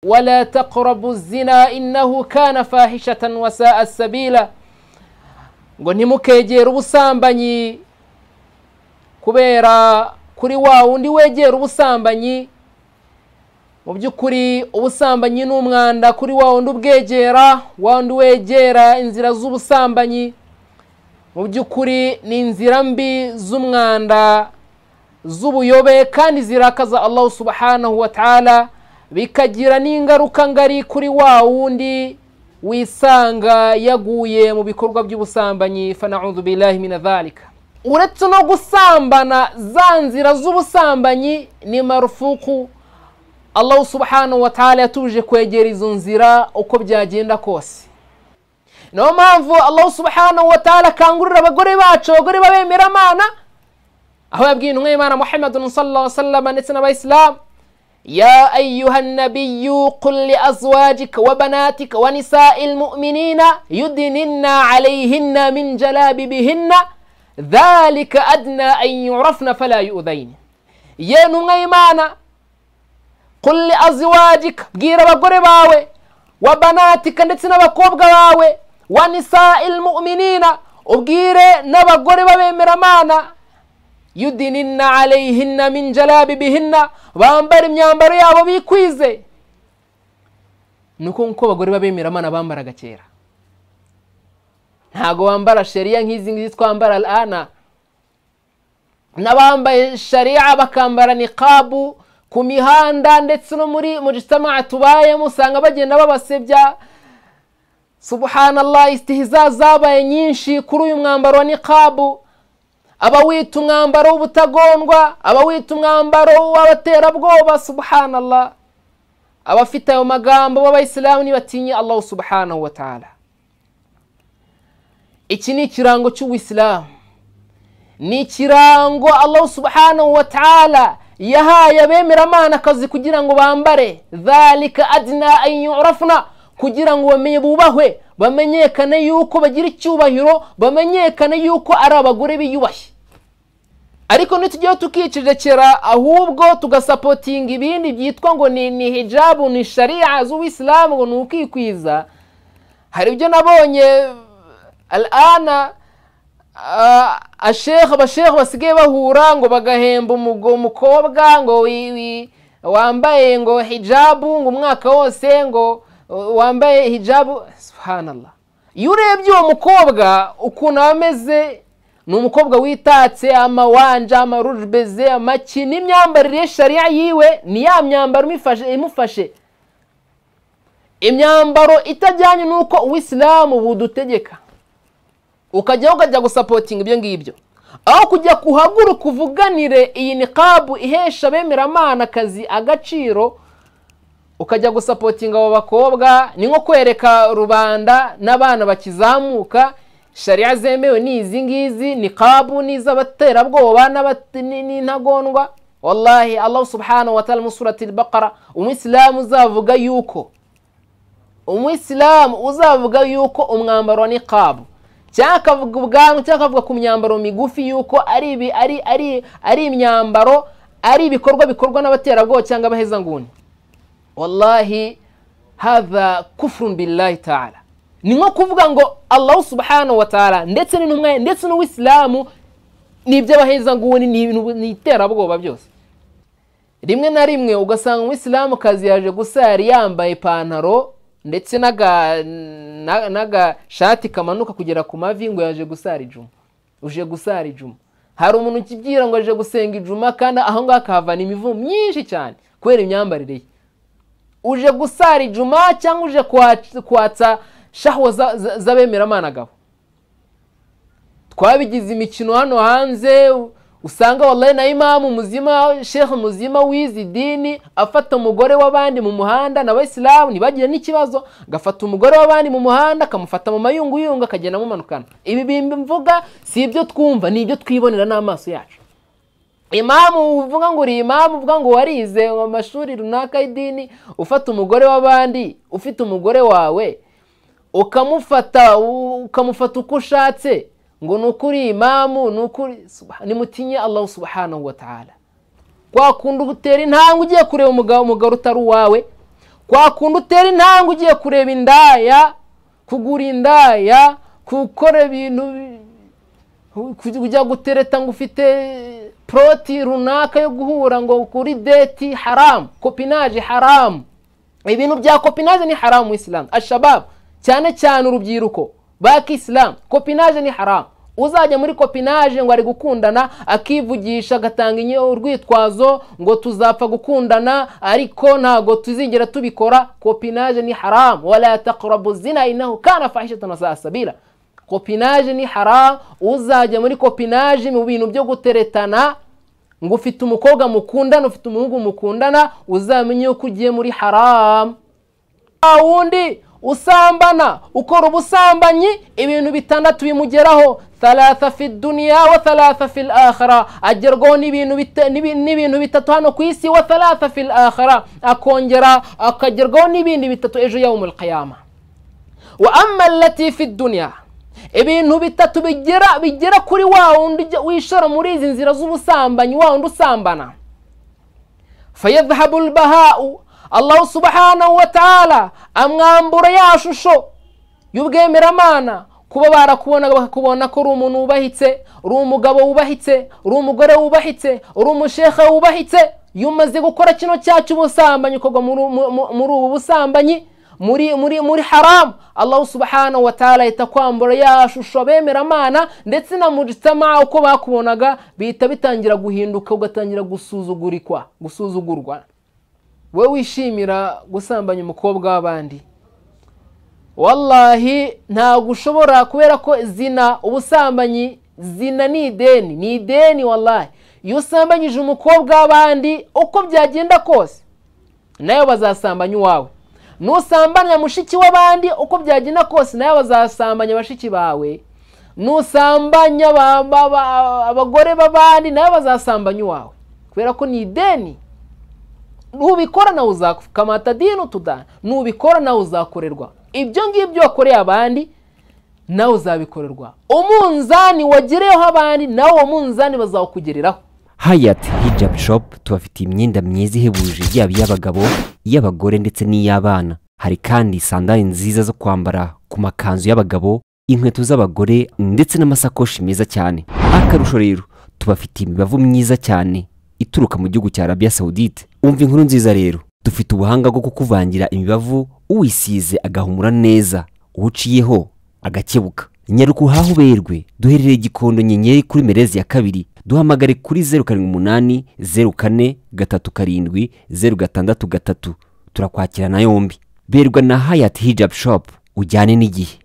ولا تقربوا الزنا إنه كان فاحشة وساء السبيلا ngo ntimukegere ubusambanyi kubera kuri wa wundi wegera ubusambanyi mu by'ukuri ubusambanyi ni umwanda kuri wa wundi ubwegera wa wundi wegera inzira z'ubusambanyi mu by'ukuri ni inzira mbi z'umwanda z'ubuyobe kandi zirakaza allahu subhanahu wa ta'ala bikagira n'ingaruka ngari kuri wa wundi wisanga yaguye mu bikorwa by'ubusambanyi fana'udhu billahi min dhalika uretse no gusambana za nzira z'ubusambanyi ni marufuku allahu subhanahu wa ta'ala yatuje kwegera izo nzira uko byagenda kose niyo mpamvu allahu subhanahu wa ta'ala akangurira abagore bacu abagore b'abemeramana aho yabwiye intumwa y'imana muhammadun sallallahu alaihi wasallam ndetse n'abayisilamu يا أيها النبي قل لأزواجك وبناتك ونساء المؤمنين يدنن عليهن من جلابيبهن ذلك أدنى أن يعرفن فلا يؤذين يا نغيمانا قل لأزواجك بwira abagore bawe وبناتك ndetse n'abakobwa bawe ونساء المؤمنين ubwire n'abagore b'abemeramana yudininna alayhinna min jalabibihinna bambara imyambaro yabo bikwize nuko nkuko abagore b'abemeramana bambaraga kera ntago bambara shariya nk'izi ngizi twambara al'ana n'abambaye shariya bakambara niqabu ku mihanda ndetse no muri mujitama tubayemo usanga bagenda babasebya subhanallah istihiza zabaye nyinshi kuri uyu mwambaro wa niqabu abawita umwambaro w'ubutagondwa abawita umwambaro w'abaterabwoba subhanallah abafite ayo magambo b'abayisilamu nibatinye allahu subhanahu wa ta'ala iki ni ikirango cy'uwisilamu ni ikirango allahu subhanahu wa ta'ala yahaye abemeramana akazi kugira ngo bambare dhalika adna an yurafna kugira ngo bamenye bubahwe bamenyekane yuko bagira icyubahiro bamenyekane yuko ari abagore biyubashye ariko ntitujyeho tukicecekera ahubwo tugasapotinga ibindi byitwa ngo ni hijabu ni shariya z'uwisilamu ngo ni ukikwiza hari ibyo nabonye al'ana ashekha abashekha basigaye bahura ngo bagahemba umukobwa ngo wambaye ngo hijabu ngo umwaka wose ngo wambaye hijabu subhanallah iyo urebye uwo mukobwa ukuntu aba ameze ni umukobwa witatse amawanja amarujbeze amaki n'imyambarire shariya yiwe ni ya myambaro imufashe imyambaro itajyanye n'uko uwisilamu budutegeka ukajyaho ukajya gusapotinga ibyo ngibyo aho kujya kuhaguruka uvuganire iyi niqabu ihesha abemeramana akazi agaciro ukajya gusapotinga abo bakobwa ni nko kwereka rubanda n'abana bakizamuka shariya zemewe ni izi ngizi ni kabu n'iz'abaterabwoba n'intagondwa wallahi allahu subhanahu wa ta'ala musurati bakara umwisilamu uzavuga yuko umwisilamu uzavuga yuko umwambaro wa niqabu cyangwa akavuga ubwanwa cyangwa akavuga ku myambaro migufi yuko ari ari ari ari imyambaro ari ibikorwa bikorwa n'abaterabwoba cyangwa abahezanguni wallahi hadha kufurun billahi taala ni nko kuvuga ngo allahu subhanahu wa taala ndetse n'intumwa ndetse n'uwisilamu ni iby'abahezanguni ni iterabwoba byose rimwe na rimwe ugasanga umwisilamu kazi yaje gusa yari yambaye ipantaro ndetse n'agashati kamanuka kugera ku mavi ngo yaje gusara ijuma uje gusara ijuma hari umuntu ukibwira ngo aje gusenga ijuma kandi aho ngaho akahavana imivu myinshi cyane kubera imyambarire ye uje gusara ijuma cyangwa uje kwatsa shahwa z'abemeramana gabo twabigize imikino hano hanze usanga wallahi na imamu muzima sheikh muzima wizi idini afata umugore w'abandi mu muhanda n'abayisilamu ntibagire n'ikibazo agafata umugore w'abandi mu muhanda akamufata mu mayunguyungu akagenda amumanukana ibi bimbi mvuga si ibyo twumva ni ibyo twibonera n'amaso yacu imamu uvuga ngo uri imamu uvuga ngo warize mu mashuri runaka y'idini ufata umugore w'abandi ufite umugore wawe ukamufata ukamufata uko ushatse ngo ni ukuri imamu ni ukuri nimutinye allahu subhanahu wa ta'ala wakunda ugutera intambwe ugiye kureba umugabo umugabo utari uwawe kwa kundi utera intambwe ugiye kureba indaya kugura indaya gukora ibintu kujya gutereta ngo ufite poroti runaka yo guhura ngo ukuri deti haramu kopinaje haramu ibintu bya kopinaje ni haramu isilamu ashababu cyane cyane urubyiruko baki isilamu kopinaje ni haramu uzajya muri kopinaje ngo ari gukundana akivugisha agatanga urwitwazo ngo tuzapfa gukundana ariko ntabwo tuzigera tubikora kopinaje ni haramu warataqrabu zina inahu kana fahishatan wasasabira kopinaje ni haramu uzajya muri kopinaje mu bintu byo guteretana ngo ufite umukobwa mukundana ufite umuhungu mukundana uzamenye yuko ugiye muri haramu wundi usambana ukora ubusambanyi ibintu bitandatu bimugeraho thalatha fi duniya wa thalatha fi akhira agerwaho n'ibintu bitatu hano ku isi wa thalatha fi akhira akongera akagerwaho n'ibindi bitatu ejo yawe muri kayama wa amma allati fi duniya ibintu bitatu bigera bigera kuri wa wundi wishora muri izi nzira z'ubusambanyi wa wundi usambana fayadhabu albahau allahu subhanahu wa ta'ala amwambura ya shusho y'ubwemeramana kuba barakubona bakakubona ko uri umuntu wubahitse uri umugabo wubahitse uri umugore wubahitse uri umusheha wubahitse iyo umaze gukora kino cyacu ubusambanyi ukorwa muri ubu busambanyi muri muri muri haramu allahu subhanahu wa ta'ala ahita kwambura ya shusho bemeramana ndetse na mujitama uko bakubonaga bihita bitangira guhinduka ugatangira gusuzugurikwa gusuzugurwa we wishimira gusambanya umukobwa w'abandi wallahi ntabwo ushobora kubera ko zina ubusambanyi zina ni ideni ni ideni wallahi iyo usambanyije umukobwa w'abandi uko byagenda kose nawe bazasambanya uwawe nusambanya mushiki w'abandi uko byagenda kose nawe bazasambanya bashiki bawe nusambanya abagore b'abandi nawe bazasambanya uwawe kubera ko ni ideni nubikora nawe uzakamata dini utudani nubikora nawe uzakorerwa ibyo ngibyo wakoreye abandi nawe uzabikorerwa umunzani wagereyeho abandi nawe uwo munzani bazawukugereraho hayati hijabu shopu tubafitiye imyenda myiza ihebuje yaba iy'abagabo iy'abagore ndetse n'iy'abana hari kandi sandari nziza zo kwambara ku makanzu y'abagabo inkweto z'abagore ndetse n'amasakoshi meza cyane akarusho rero tubafitiye imibavu myiza cyane ituruka mu gihugu cya arabiya sawudite umva inkuru nziza rero dufite ubuhanga bwo kukuvangira imibavu uwisize agahumura neza uwuciyeho agakebuka nyaruka uhahe uberwe duherereye igikondo nyenyeri kuri merezi ya kabiri duhamagare kuri zeru karindwi umunani zeru kane gatatu karindwi zeru gatandatu gatatu turakwakirana yombi berwa na hayati hijabu shopu ujyane n'igihe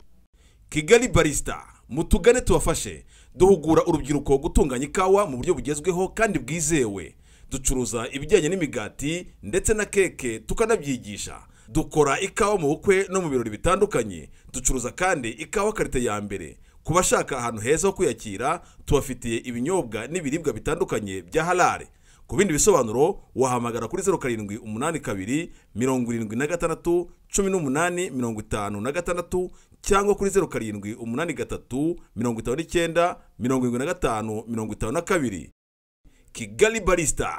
kigali barisita mutugane tubafashe duhugura urubyiruko gutunganya ikawa mu buryo bugezweho kandi bwizewe ducuruza ibijyanye n'imigati ndetse na keke tukanabyigisha dukora ikawa mu bukwe no mu birori bitandukanye ducuruza kandi ikawa karite ya mbere ku bashaka ahantu heza ho kwiyakira tubafitiye ibinyobwa n'ibiribwa bitandukanye bya harare ku bindi bisobanuro wahamagara kuri zeru karindwi umunani kabiri mirongo irindwi na gatandatu cumi n'umunani mirongo itanu na gatandatu cyangwa kuri zeru karindwi umunani gatatu mirongo itanu n'icyenda mirongo irindwi na gatanu mirongo itanu na kabiri kigali barisita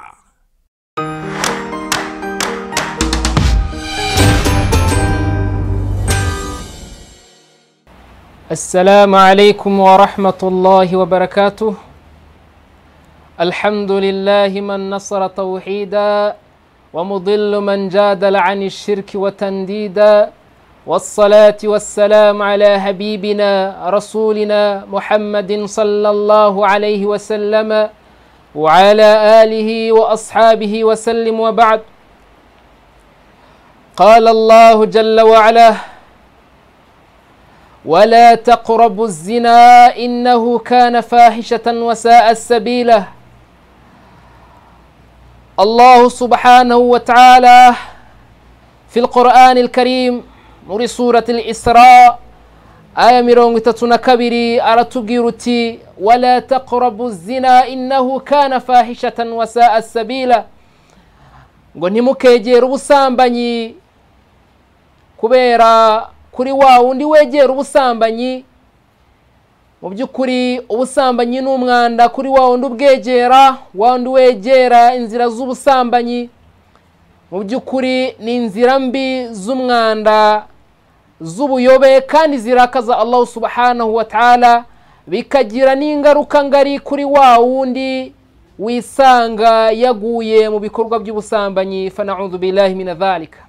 السلام عليكم ورحمة الله وبركاته الحمد لله من نصر توحيدا ومضل من جادل عن الشرك وتنديدا والصلاة والسلام على حبيبنا رسولنا محمد صلى الله عليه وسلم وعلى آله وأصحابه وسلم وبعد قال الله جل وعلا ولا تقربوا الزنا إنه كان فاحشة وساء سبيلا الله سبحانه وتعالى في القرآن الكريم muri surati isra aya mirongo itatu na kabiri aratubwira uti wala taqrabu zina innahu kana fahishatan wasaa sabila ngo ntimukegere ubusambanyi kubera kuri wa wundi wegera ubusambanyi mu by'ukuri ubusambanyi ni umwanda kuri wa wundi ubwegera wa wundi wegera inzira z'ubusambanyi mu by'ukuri ni inzira mbi z'umwanda z'ubuyobe kandi zirakaza allahu subhanahu wa ta'ala bikagira n'ingaruka ngari kuri wa wundi wisanga yaguye mu bikorwa by'ubusambanyi fana'udhu billahi min dhalika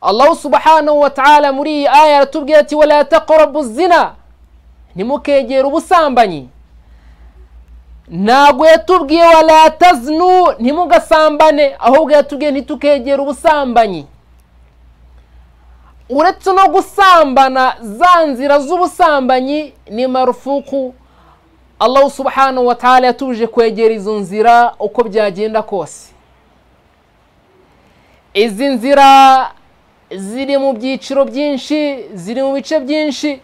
allahu subhanahu wa ta'ala muri iyi aya aratubwira ati wala taqrabu zina ntimukegere ubusambanyi ntabwo yatubwiye wala taznu ntimugasambane ahubwo yatubwiye ntitukegere ubusambanyi uretse no gusambana za nzira z'ubusambanyi ni marufuku allahu subhanahu wa ta'ala yatuje kwegera izo nzira uko byagenda kose izi nzira ziri mu byiciro byinshi ziri mu bice byinshi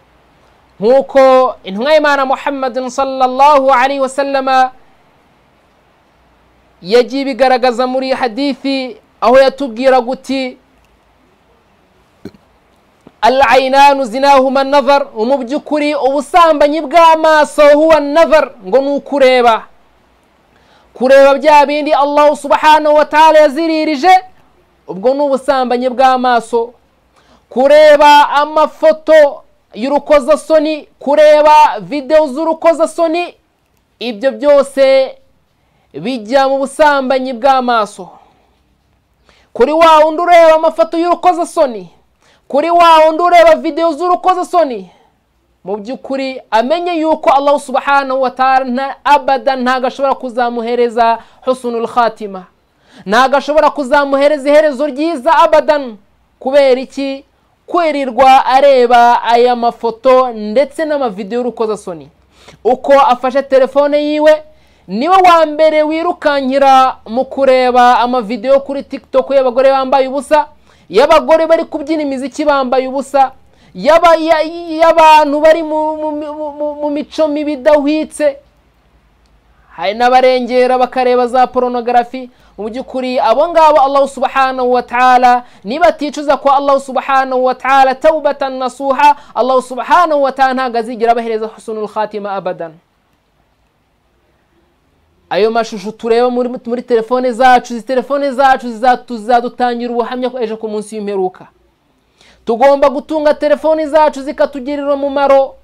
nk'uko intumwa y'imana muhammadin sallallahu alaihi wasallama yagiye ibigaragaza muri hadithi aho yatubwira guti al'ainanu zinahuma navar mu by'ukuri ubusambanyi bw'amaso huwa navar ngo ni ukureba kureba bya bindi allahu subhanahu wa ta'ala yaziririje ubwo ni ubusambanyi bw'amaso kureba amafoto y'urukozasoni kureba videwo z'urukozasoni ibyo byose bijya mu busambanyi bw'amaso kuri wa wundi ureba amafoto y'urukozasoni kuri wa wundi ureba videwo z'urukozasoni mu by'ukuri amenye yuko allahu subhanahu wa ta'ala nta abada ntabwo ashobora kuzamuhereza husunul khatima ntabwo ashobora kuzamuhereza iherezo ryiza abadan kubera iki kwirirwa areba aya mafoto ndetse n'amavidewo y'urukozasoni uko afashe telefone yiwe niwe wa mbere wirukankira mu kureba amavidewo kuri tiktok y'abagore bambaye ubusa y'abagore bari kubyina imiziki bambaye ubusa y'abantu bari mu mico mibi idahwitse hari n'abarengera bakareba za poronogarafi mu by'ukuri abo ngabo allahu subhanahu wa ta'ala nibaticuza ko allahu subhanahu wa ta'ala taubatan nasuha allahu subhanahu wa ta'ala ntabwo azigira abahereza husunul khatima abadan ayo mashusho tureba muri telefone zacu izi telefone zacu zizadutangira ubuhamya ejo ku munsi w'imperuka tugomba gutunga telefone zacu zikatugirira umumaro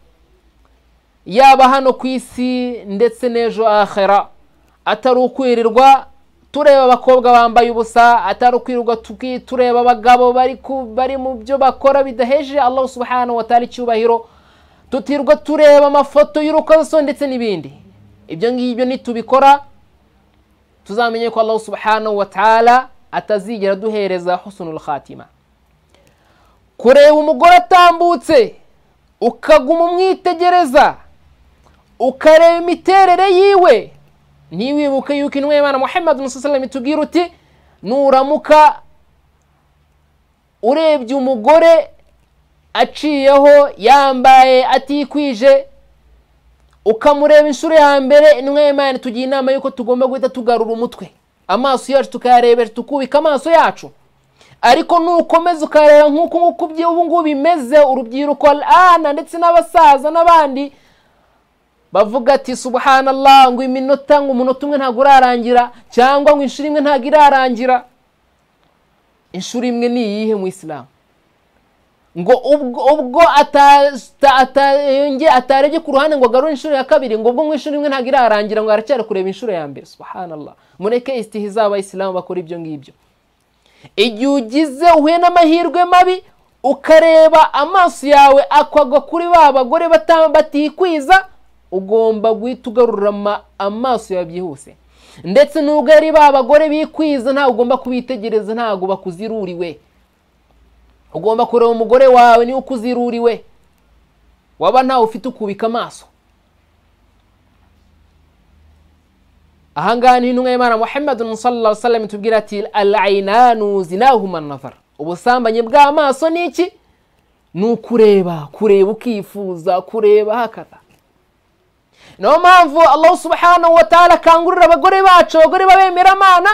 yaba hano ku isi ndetse n'ejo ahera atari ukwirirwa tureba abakobwa bambaye ubusa atari ukwirirwa tureba abagabo bari mu byo bakora bidaheje allahu subhanahu wa ta'ala icyubahiro tutirwa tureba amafoto y'urukozasoni ndetse n'ibindi ibyo ngibyo nitubikora tuzamenye ko allahu subhanahu wa ta'ala atazigera duhereza husunul khatima kureba umugore atambutse ukaguma umwitegereza ukareba imiterere yiwe ntiwibuke yuko intumwa y'imana muhammad musasalama itubwira uti nuramuka urebye umugore aciyeho yambaye atikwije ukamureba inshuro ya mbere intumwa y'imana tugira inama y'uko tugomba guhita tugarura umutwe amaso yacu tukayarebera tukubika amaso yacu ariko nukomeza ukareba nk'uko nguko ubu ngubu bimeze urubyiruko ana ndetse n'abasaza n'abandi bavuga ati subuhanallah ngo iminota ngo umunota umwe ntabwo urarangira cyangwa ngo inshuro imwe ntabwo irarangira inshuro imwe ni iyihe mu isilamu ngo ubwo atarebye ku ruhande ngo agarure inshuro ya kabiri ngo ubwo inshuro imwe ntabwo irarangira ngo haracyari kureba inshuro ya mbere subuhanallah mureke isitihiza abayisilamu bakora ibyo ngibyo igihe ugize uhuye n'amahirwe mabi ukareba amaso yawe akwagwa kuri ba bagore batikwiza ugomba guhita ugarura amaso yawe byihuse ndetse nubwo ari ba bagore bikwiza ntabwo ugomba kubitegereza ntabwo bakuziruriwe ugomba kureba umugore wawe niwe ukuziruriwe waba ntawe ufite ukubika amaso ahangaha ni intumwa y'imana muhammad sallallahu sallam itubwira ati al'ainanu zinahuma nazar ubusambanyi bw'amaso ni iki ni ukureba kureba ukifuza kureba hakata niyo mpamvu allahu subhanahu wa ta'ala akangurira abagore bacu abagore b'abemeramana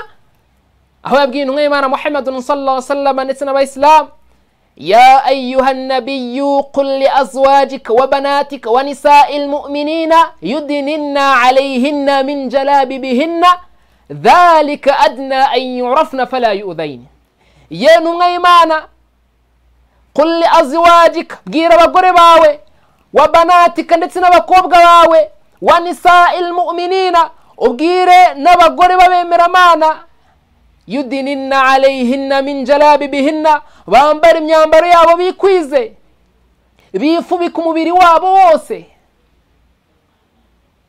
aho yabwiye intumwa y'imana muhammad sallallahu sallam ndetse n'abayisilamu يا أيها النبي قل لأزواجك وبناتك ونساء المؤمنين يدنن عليهن من جلابيبهن dhalika adna an yurafna fala yudaini ye ntumwa y'imana kuri aziwajika bwira abagore bawe wa banatika ndetse n'abakobwa bawe wa nisa ilmuminina ubwire n'abagore b'abemeramana yudinina alayhinna min jalabibihinna bambara imyambaro yabo bikwize bifubika umubiri wabo wose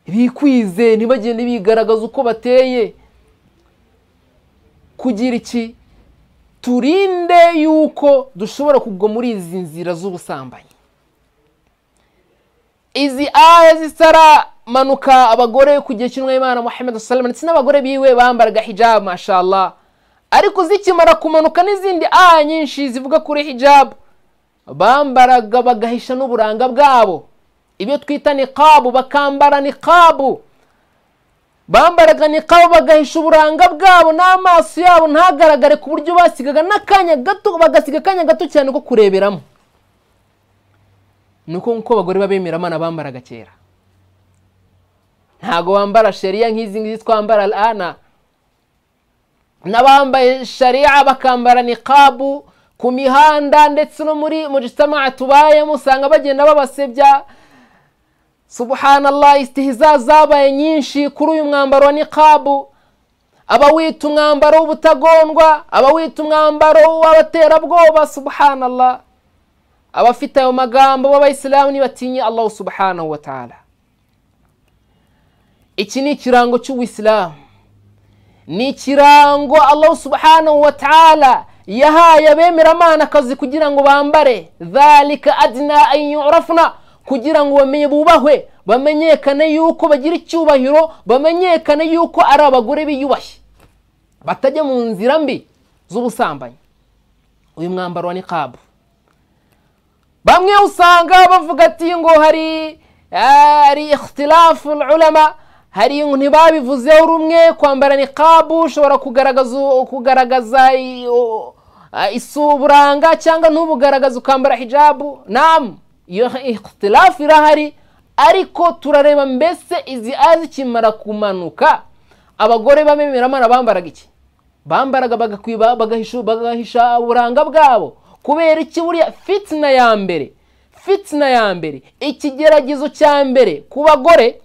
bikwize ntibagende bigaragaza uko bateye kugira iki turinde yuko dushobora kugwa muri izi nzira z'ubusambanyi izi aya zisaramanuka abagore ku gihe cy'umwanya w'imana muhammed salama ndetse n'abagore biwe bambaraga hijabu mashallah ariko zikimara kumanuka n'izindi aya nyinshi zivuga kuri hijabu bambaraga bagahisha n'uburanga bwabo ibyo twita niqabu bakambara niqabu bambaraga niqabu bagahisha uburanga bwabo n'amaso yabo ntagaragare ku buryo basigaga n'akanya gato bagasiga akanya gato cyane ko kureberamo ni uko nk'uko abagore b'abemeramana bambaraga kera ntabwo bambara shariya nk'izi ngizi twambara rana n'abambaye shariya bakambara niqabu ku mihanda ndetse no muri mujitama tubayemo usanga bagenda babasebya subuhanallah isitihiza zabaye nyinshi kuri uyu mwambaro wa niqabu abawita umwambaro w'ubutagondwa abawita umwambaro w'abaterabwoba subuhanallah abafite ayo magambo b'abayisilamu ntibatinye allahu subhanahu wa ta'ala iki ni ikirango cy'uwisilamu ni ikirango allahu subhanahu wa ta'ala yahaye abemeramana akazi kugira ngo bambare dhalika adna an yurafna kugira ngo bamenye bubahwe bamenyekane yuko bagira icyubahiro bamenyekane yuko ari abagore biyubashye batajya mu nzira mbi z'ubusambanyi uyu mwambaro wa niqabu bamwe usanga bavuga ati ngo hari hari ikhtilafu ulama hari ntibabivuzeho rumwe kwambara niqabu ushobora kugaragaza kugaragaza isuburanga cyangwa ntubugaragaze ukambara hijabu namu iyo ikhtilafu irahari ariko turareba mbese izi aya zikimara kumanuka abagore b'abemeramana bambaraga iki bambaraga bagakwiba bagahisha uburanga bwabo kubera iki buriya fitina ya mbere fitina ya mbere ikigeragezo cya mbere ku bagore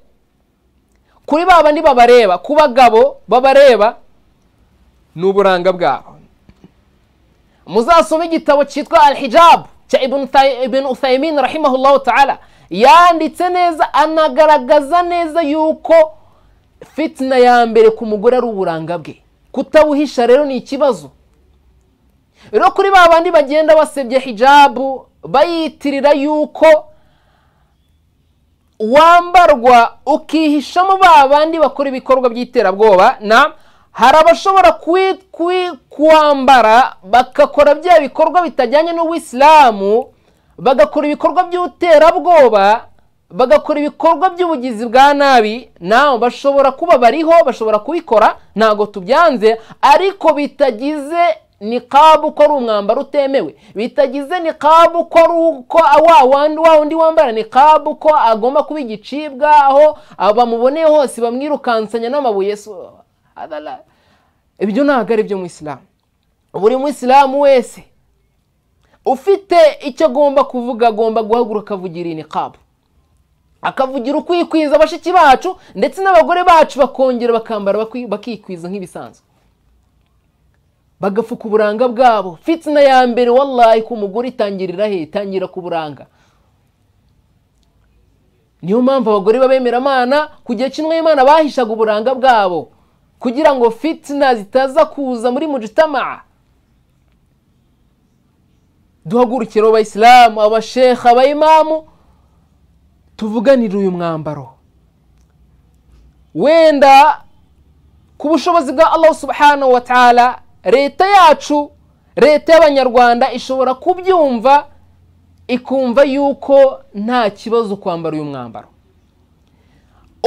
kuri ba bandi babareba ku bagabo babareba ni uburanga bwabo muzasome igitabo cyitwa alhijabu cya ibn uthayimin rahimahullahu ta'ala yanditse neza anagaragaza neza yuko fitina ya mbere ku mugore ari uburanga bwe kutabuhisha rero ni ikibazo rero kuri ba bandi bagenda basebye hijabu bayitirira yuko wambarwa ukihishamo ba bandi bakora ibikorwa by'iterabwoba na hari abashobora kwambara bagakora bya bikorwa bitajyanye n'uwisilamu bagakora ibikorwa by'ubuterabwoba bagakora ibikorwa by'ubugizi bwa nabi nawe bashobora kuba bariho bashobora kubikora ntabwo tubyanze ariko bitagize niqabu ko ari umwambaro utemewe bitagize niqabu ko ari uko wa wundi wambara niqabu ko agomba kuba igicibwa aho bamuboneye hose bamwirukansanya n'amabuye ibyo ntabwo ari ibyo mu isilamu buri mu isilamu wese ufite icyo agomba kuvuga agomba guhaguruka akavugira iyi niqabu akavugira ukwikwiza abashiki bacu ndetse n'abagore bacu bakongera bakambara bakikwiza nk'ibisanzwe bagafuka uburanga bwabo fitina ya mbere wallahi ku mugore itangirira he itangira ku buranga niyo mpamvu abagore b'abemeramana ku gihe cy'umwimana bahishaga uburanga bwabo kugira ngo fitina zitaza kuza muri mujitama duhagurukire abayisilamu abashekha abayimamu tuvuganire uyu mwambaro wenda ku bushobozi bwa allahu subhanahu wa ta'ala leta yacu leta y'abanyarwanda ishobora kubyumva ikumva yuko nta kibazo kwambara uyu mwambaro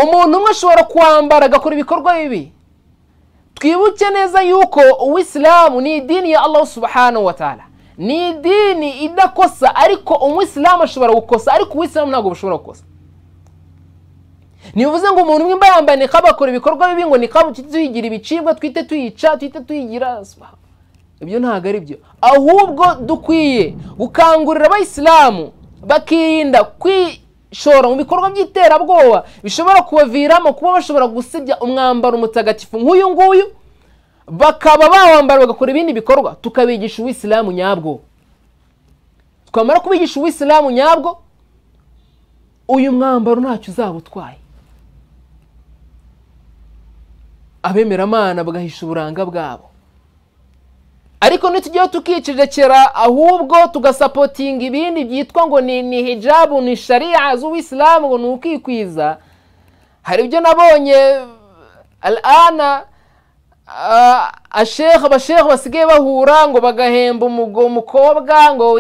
umuntu umwe ashobora kwambara agakora ibikorwa bibi twibuke neza yuko uwisilamu ni idini ya allahu subhanahu wa ta'ala ni idini idakosa ariko umwisilamu ashobora gukosa ariko uwisilamu ntabwo bushobora gukosa ntibivuze ngo umuntu umwe yambaye nikaba akora ibikorwa bibi ngo nikaba tujye tuyigira ibicibwa twite tuyica twite tuyigira ibyo ntabwo ari byo ahubwo dukwiye gukangurira abayisilamu bakirinda kwishora mu bikorwa by'iterabwoba bishobora kubaviramo kuba bashobora gusebya umwambaro mutagatifu nk'uyu nguyu bakaba bawambara bagakora ibindi bikorwa tukabigisha uwisilamu nyabwo twamara kubigisha uwisilamu nyabwo uyu mwambaro ntacyo uzaba utwaye abemeramana bagahisha uburanga bwabo ariko ntitujyeho tukicecekera ahubwo tugasapotinga ibindi byitwa ngo ni ni hijabu ni shariya z'uwisilamu ngo ni ukikwiza hari ibyo nabonye alana asheha abasheha basigaye bahura ngo bagahemba umukobwa ngo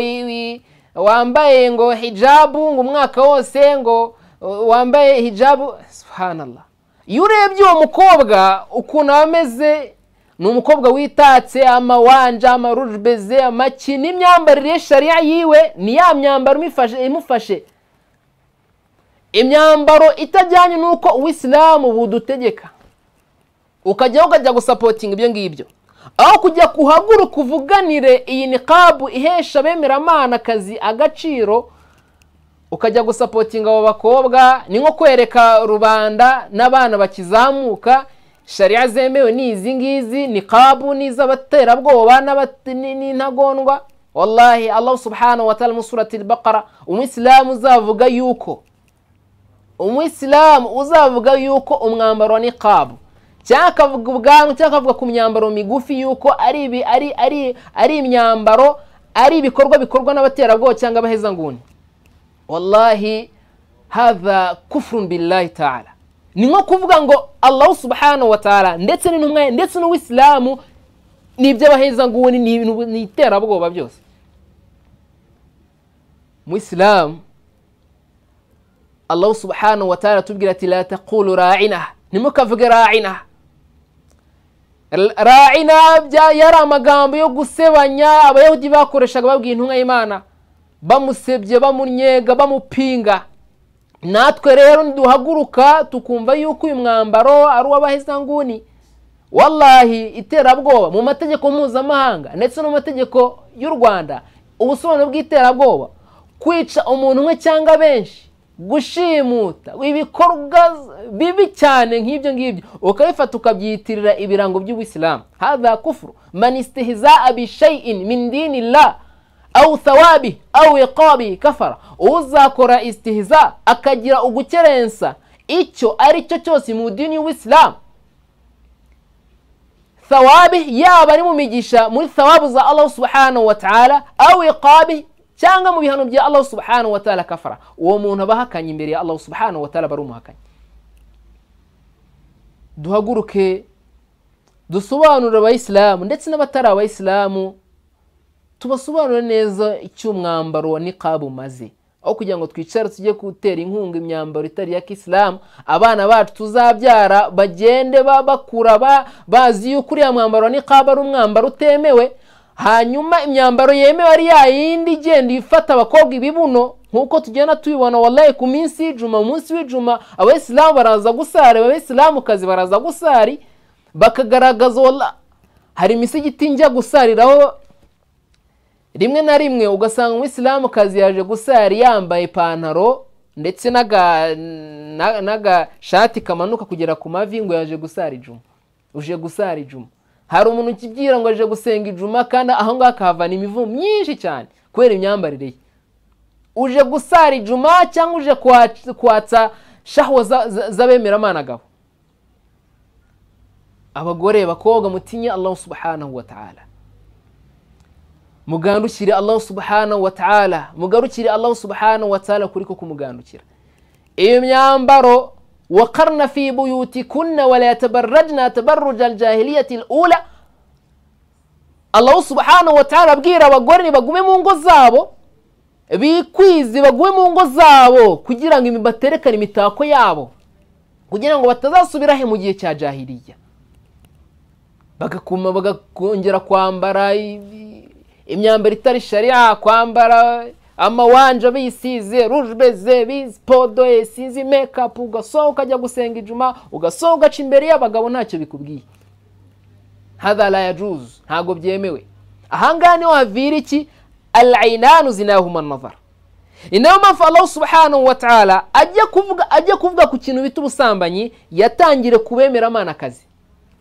wambaye ngo hijabu ngo umwaka wose ngo wambaye hijabu subhanallah iyo urebye uwo mukobwa ukuntu aba ameze ni umukobwa witatse amawanja amarujubeze amaki n'imyambarire ye shariya yiwe ni ya myambaro imufashe imyambaro itajyanye n'uko uwisilamu budutegeka ukajyaho ukajya gusapotinga ibyo ngibyo aho kujya kuhaguruka uvuganire iyi ni kabu ihesha abemeramana akazi agaciro ukajya gusapotinga abo bakobwa ni nko kwereka rubanda n'abana bakizamuka shariya zemewe ni izi ngizi ni kabu n'iz'abaterabwoba n'intagondwa wallahi allah subhanahu wa ta'ala musurati bakara umwisilamu uzavuga yuko umwisilamu uzavuga yuko umwambaro ni kabu cyangwa akavuga ubwanwa cyangwa akavuga ku myambaro migufi yuko ari ibi ari ari ari imyambaro ari ibikorwa bikorwa n'abaterabwoba cyangwa abahezanguni wallahi hava kufurun billahi ta'ala ni nko kuvuga ngo allahu subhanahu wa ta'ala ndetse n'intumwa ndetse n'uwisilamu ni iby'abahezanguni ni ibintu ni iterabwoba byose muwisilamu allahu subhanahu wa ta'ala tubwira ati la taqulu ra'ina ntimukavuge ra'ina ra'ina bya yari amagambo yo gusebanya abayahudi bakoreshaga babwiye intumwa y'imana bamusebye bamunyega bamupinga natwe rero ntiduhaguruka tukumva yuko uyu mwambaro ari uw'abahezanguni wallahi iterabwoba mu mategeko mpuzamahanga ndetse no mu mategeko y'u rwanda ubusobanuro bw'iterabwoba kwica umuntu umwe cyangwa benshi gushimuta ibikorwa bibi cyane nk'ibyo ngibyo ukabifata ukabyitirira ibirango by'ubuyisilamu haza kufuru manisitihiza abishayin mindini la awu sawabi awu iqabi kafara uzakora istihiza akagira ugukerensa icyo ari cyo cyose mu dini y'ubuyisilamu sawabi yaba ari mu migisha muri sawabu za allahu subhanahu wa ta'ala awu iqabi cyangwa mu bihano bya allahu subhanahu wa ta'ala kafara uwo muntu aba ahakanye imbere ya allahu subhanahu wa ta'ala aba ari umuhakanyi duhaguruke dusobanurire abayisilamu ndetse n'abatari abayisilamu tubasobanurire neza icyo umwambaro wa niqabu umaze aho kugira ngo twicare tujye gutera inkunga imyambaro itari iya kisilamu abana bacu tuzabyara bagende bakura bazi yuko uriya mwambaro wa niqabu ari umwambaro utemewe hanyuma imyambaro yemewe ari ya yindi igenda ifata abakobwa ibibuno nk'uko tugenda tubibona wallahi ku minsi y'ijuma mu munsi w'ijuma abayisilamu baraza gusari abayisilamukazi baraza gusari bakagaragaza walla hari imisigiti njya gusariraho rimwe na rimwe ugasanga umuyisilamukazi yaje gusari yambaye ipantaro ndetse n'agashati kamanuka kugera ku mavi ngo yaje gusara ijuma uje gusara ijuma hari umuntu ukibwira ngo aje gusenga ijuma kandi aho ngaho akahavana imivu myinshi cyane kubera imyambarire ye uje gusara ijuma cyangwa uje kwatsa shaho z'abemeramana agabo abagore bakobwa mutinye allahu subhanahu wa ta'ala mugandukire allahu subhanahu wa ta'ala mugarukire allahu subhanahu wa ta'ala kuri ko kumugandukira iyo myambaro وقرن في بيوتكن ولا يتبرجن تبرج الجاهلية الأولى الله سبحانه وتعالى abwira abagore bagume mu ngo zabo bikwize bagume mu ngo zabo kugira ngo baterekane imitako yabo kugira ngo batazasubira he mu gihe cya jahiliya bagakuma bagakongera kwambara imyambaro itari shariya kwambara amawanje bisize rujebeze bizi podoye sinzi mekapu ugasohoka ukajya gusenga ijuma ugasohoka ugaca imbere y'abagabo ntacyo bikubwiye hadara ya juzu ntabwo byemewe ahangaha niho havira iki arayinani zinahuma amavara ni nayo mpamvu Allah subhanahu wa ta'ala ajya kuvuga ajya kuvuga ku kintu bita ubusambanyi yatangire kubemera amanakazi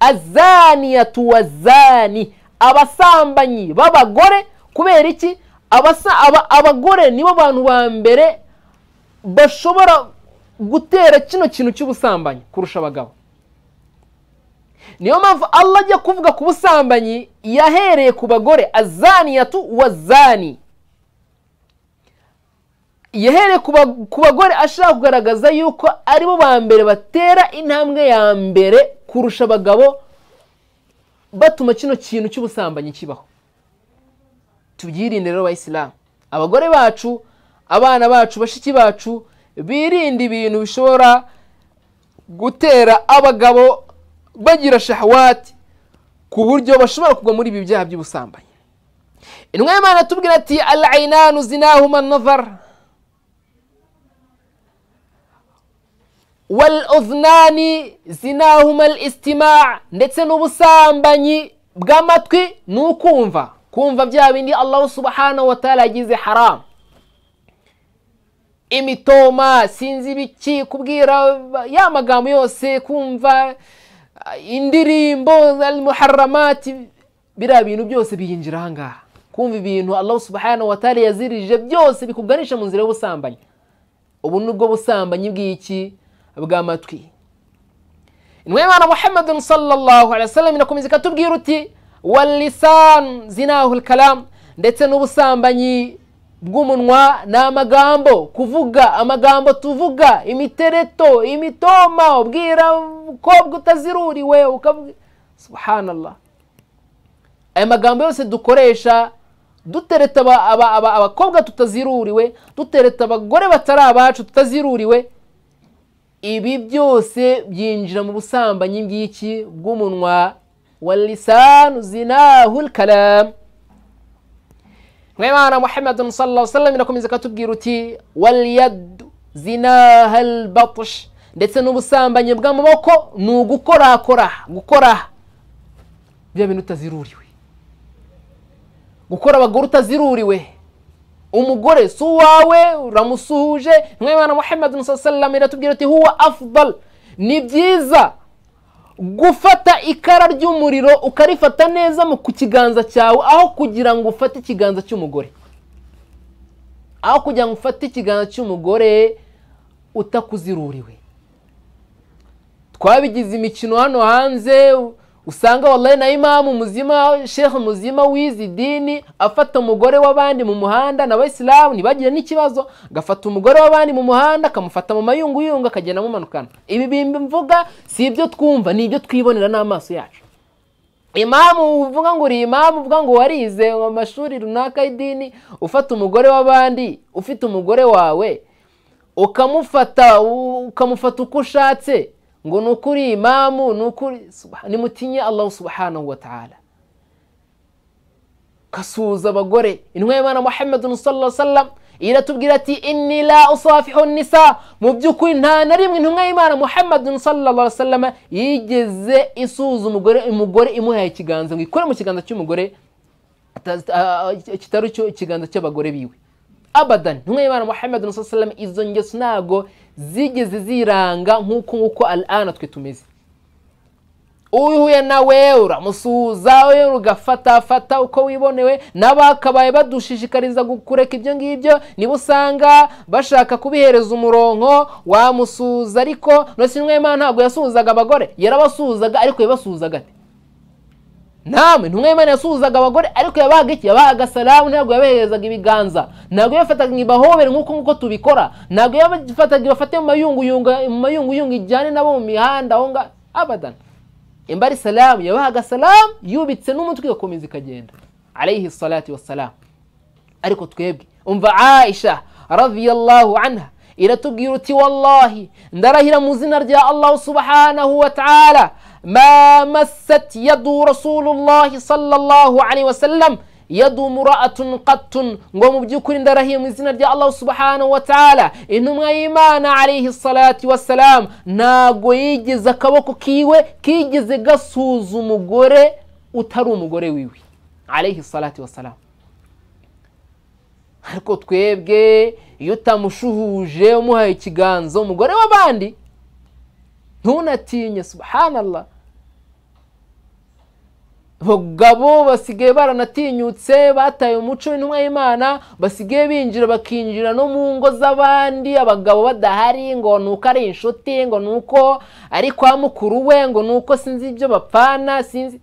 azaniyatu wazani abasambanyi b'abagore kubera iki abasa- aba- abagore nibo bantu ba mbere bashobora gutera kino kintu cy'ubusambanyi kurusha abagabo niyo mpamvu Allah ajya kuvuga ku busambanyi yahereye ku bagore azaniyatu wazani yahereye ku ba- ku bagore ashaka kugaragaza yuko aribo ba mbere batera intambwe ya mbere kurusha abagabo batuma kino kintu cy'ubusambanyi kibaho tubyirinde rero abayisilamu abagore bacu abana bacu bashiki bacu birinde ibintu bishobora gutera abagabo bagira shahwati ku buryo bashobora kugwa muri ibi byaha by'ubusambanyi intumwa y'imana tubwira ati arayinani zinahuma navara والأذنان زناهما الاستماع ndetse n'ubusambanyi bw'amatwi ni ukumva kumva bya bindi allahu subhanahu wa taala yagize haram imitoma sinzi ibiki kubwira ya magambo yose kumva eh, indirimbo almuharamati biriya bintu byose biyinjira ahangaha kumva ibintu allahu subhanahu wa taala yazirije byose bikuganisha mu nzira y'ubusambanyi ubu ni bwo busambanyi bw'iki bw'amatwi intumwa y'imana muhammadun sallallahu alaihi wasallam inakomeza ikatubwira uti walisan zinahu kalam ndetse n'ubusambanyi bw'umunwa ni amagambo kuvuga amagambo tuvuga imitereto imitoma ubwira umukobwa utaziruriwe ukavuga subhanallah aya magambo yose dukoresha dutereta aba- aba- aba- abakobwa tutaziruriwe dutereta abagore batari abacu tutaziruriwe ibi byose byinjira mu busambanyi bw'iki bw'umunwa wa lisanu zinahu kalam mwemana muhammadun sallallahu sallam irakomeza ikatubwira uti waliyadu zinaha albatush ndetse n'ubusambanyi bw'amaboko ni ugukorakora gukoraha bya bintu utaziruriwe gukora abagore utaziruriwe umugore si uwawe uramusuhuje mwemana muhammadun sallam iratubwira ati huwa afdal ni byiza gufata ikara ry'umuriro ukarifata neza mu ku kiganza cyawe aho kugira ngo ufate ikiganza cy'umugore aho kugira ngo ufate ikiganza cy'umugore utakuziruriwe twabigize imikino hano hanze u- usanga wallahi na imamu muzima sheikh muzima wizi dini afata umugore w'abandi mu muhanda n'abayisilamu ntibagire n'ikibazo agafata umugore w'abandi mu muhanda akamufata mu mayunguyungu akagenda amumanukana ibi bimbi mvuga si ibyo twumva ni ibyo twibonera n'amaso yacu imamu uvuga ngo uri imamu uvuga ngo warize mu mashuri runaka y'idini ufata umugore w'abandi ufite umugore wawe ukamufata u- ukamufata uko ushatse ngo ni ukuri imamu ni ukuri Subha- nimutinye allahu subhanahu wa ta'ala kasuhuza abagore intumwa y'imana muhammadun sallallahu alaihi wasallam iratubwira ati inni la usafihu nisa mu by'ukuri nta na rimwe intumwa y'imana muhammadun sallallahu alaihi wasallam yigeze isuhuza umugore umugore imuhaye ikiganza ngo ikore mu kiganza cy'umugore ata- ah, kitari cyo ikiganza cy'abagore biwe abadan intumwa y'imana muhammadun sallallahu alaihi wasallam izo ngeso ntabwo zigeze ziranga nk'uko nk'uko al'ana twe tumeze uhuye nawe uramusuhuza we ugafatafata uko wibonewe n'abakabaye badushishikariza gu- kureka ibyo ngibyo niba usanga bashaka kubihereza umuronko wamusuhuza ariko nosinwe imana ntabwo yasuhuzaga abagore yarabasuhuzaga ariko yabasuhuzaga ate namwe intumwa y'imana yasuhuzaga abagore ariko yabahaga iki yabahaga salamu ntabwo yabaherezaga ibiganza ntabwo yabafataga ibahobere nk'uko nk'uko tubikora ntabwo yabafataga ibafate mu mayunguyungu mu mayunguyungu ijyane nabo mu mihanda aho ngaho abadana imbari salamu yabahaga salamu yubitse n'umutwe igakomeza ikagenda alayhi salatu wassalamu ariko twebwe umva aisha radiyallahu anha iratubwira uti wallahi ndarahira mu izina rya allahu subhanahu wa ta'ala ma massat yadu rasulullahi sallallahu alaihi wasallam yadumu ra'atun qattun ngo mu by'ukuri ndarahiye mu izina rya allahu subhanahu wa ta'ala intumwa y'imana alayhi salatu wassalam ntago yigeze akaboko kiwe kigeze gasuza umugore utari umugore wiwe alayhi salatu wassalam ariko twebwe iyo utamushuhuje umuhaye ikiganza umugore w'abandi ntunatinye subhanallah abagabo basigaye baranatinyutse bataye umuco w'intumwa y'imana basigaye binjira bakinjira no mu ngo z'abandi abagabo badahari ngo ni uko ari inshuti ngo ni uko ari kwa mukuru we ngo ni uko sinzi ibyo bapfana sinzi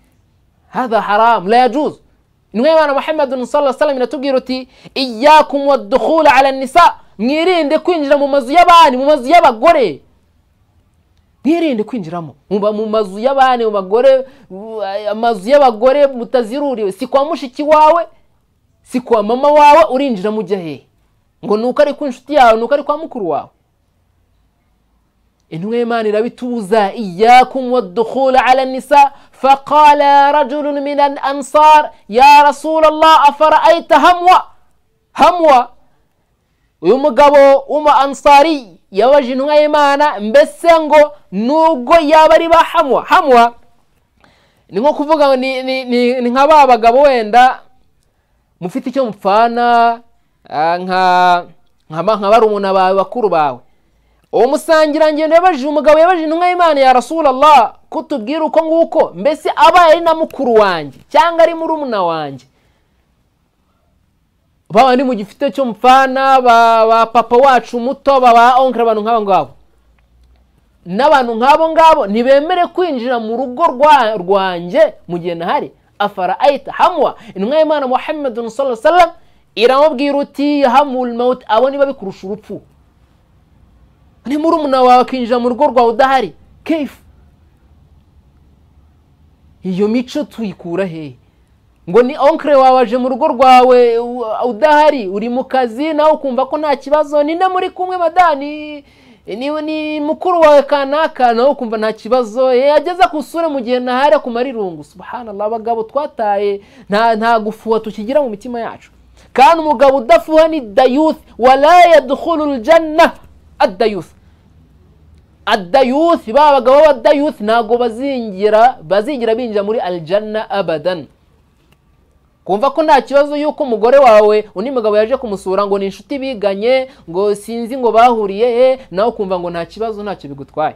hada haramu rayajuzu intumwa y'imana muhammad nusala salama iratubwira uti iyakumwa duhura aranisa mwirinde kwinjira mu mazu y'abandi mu mazu y'abagore mwirinde kwinjiramo muba mu mazu y'abandi mu bagore amazu y'abagore mutaziruriwe si kwa mushiki wawe si kwa mama wawe urinjira mujya hehe ngo ni uko ari ku inshuti yawe ni uko ari kwa mukuru wawe intumwa y'imana irabitubuza iyakum wadukhula ala nisa faqala rajulun min al ansar ya rasulallah afara'ayta hamwa hamwa uyu mugabo w'umu ansari yabaje intumwa y'imana mbese ngo nubwo yaba ari ba hamwa hamwa ni nko kuvuga ni ni- ni- ni nka ba bagabo wenda mufite icyo mupfana ah, nka nka ba- nka barumuna bawe bakuru bawe uwo musangirangendo yabajije umugabo yabajije intumwa y'imana ya rasulallah ko tubwira uko nguko mbese abaye ari na mukuru wanjye cyangwa ari murumuna wanjye baba ni mu gifite cyo mupfana ba ba papa wacu muto ba ba onkere abantu nk'abo ngabo n'abantu nk'abo ngabo ntibemere kwinjira mu rugo rwa- rwanjye mu gihe nahari afara ayita hamwa intumwa y'imana muhammadu sallallahu alaihi wasallam iramubwira uti yahamul mawuti abo niba bikurusha urupfu ni murumuna wawe akinjira mu rugo rwawe udahari kefu iyo mico tuyikura hehe ngo ni onkere wawe aje mu rugo rwawe u- udahari uri mu kazi nawe ukumva ko nta kibazo ni nde muri kumwe madani ni, ni mukuru wawe kanaka nawe ukumva nta kibazo ye ageze akusure mu gihe ntahari akumara irungu subhanallah abagabo twataye nta, nta gufuha tukigira mu mitima yacu kandi umugabo udafuha ni dayuthi wala yadkhulu ljanna adayuthi adayuthi ba bagabo b'abadayuthi ntabwo bazingira bazingira binjira muri aljanna abadan kumva ko nta kibazo y'uko umugore wawe undi mugabo yaje kumusura ngo ni inshuti biganye ngo sinzi ngo bahuriye he nawe ukumva ngo nta kibazo ntacyo bigutwaye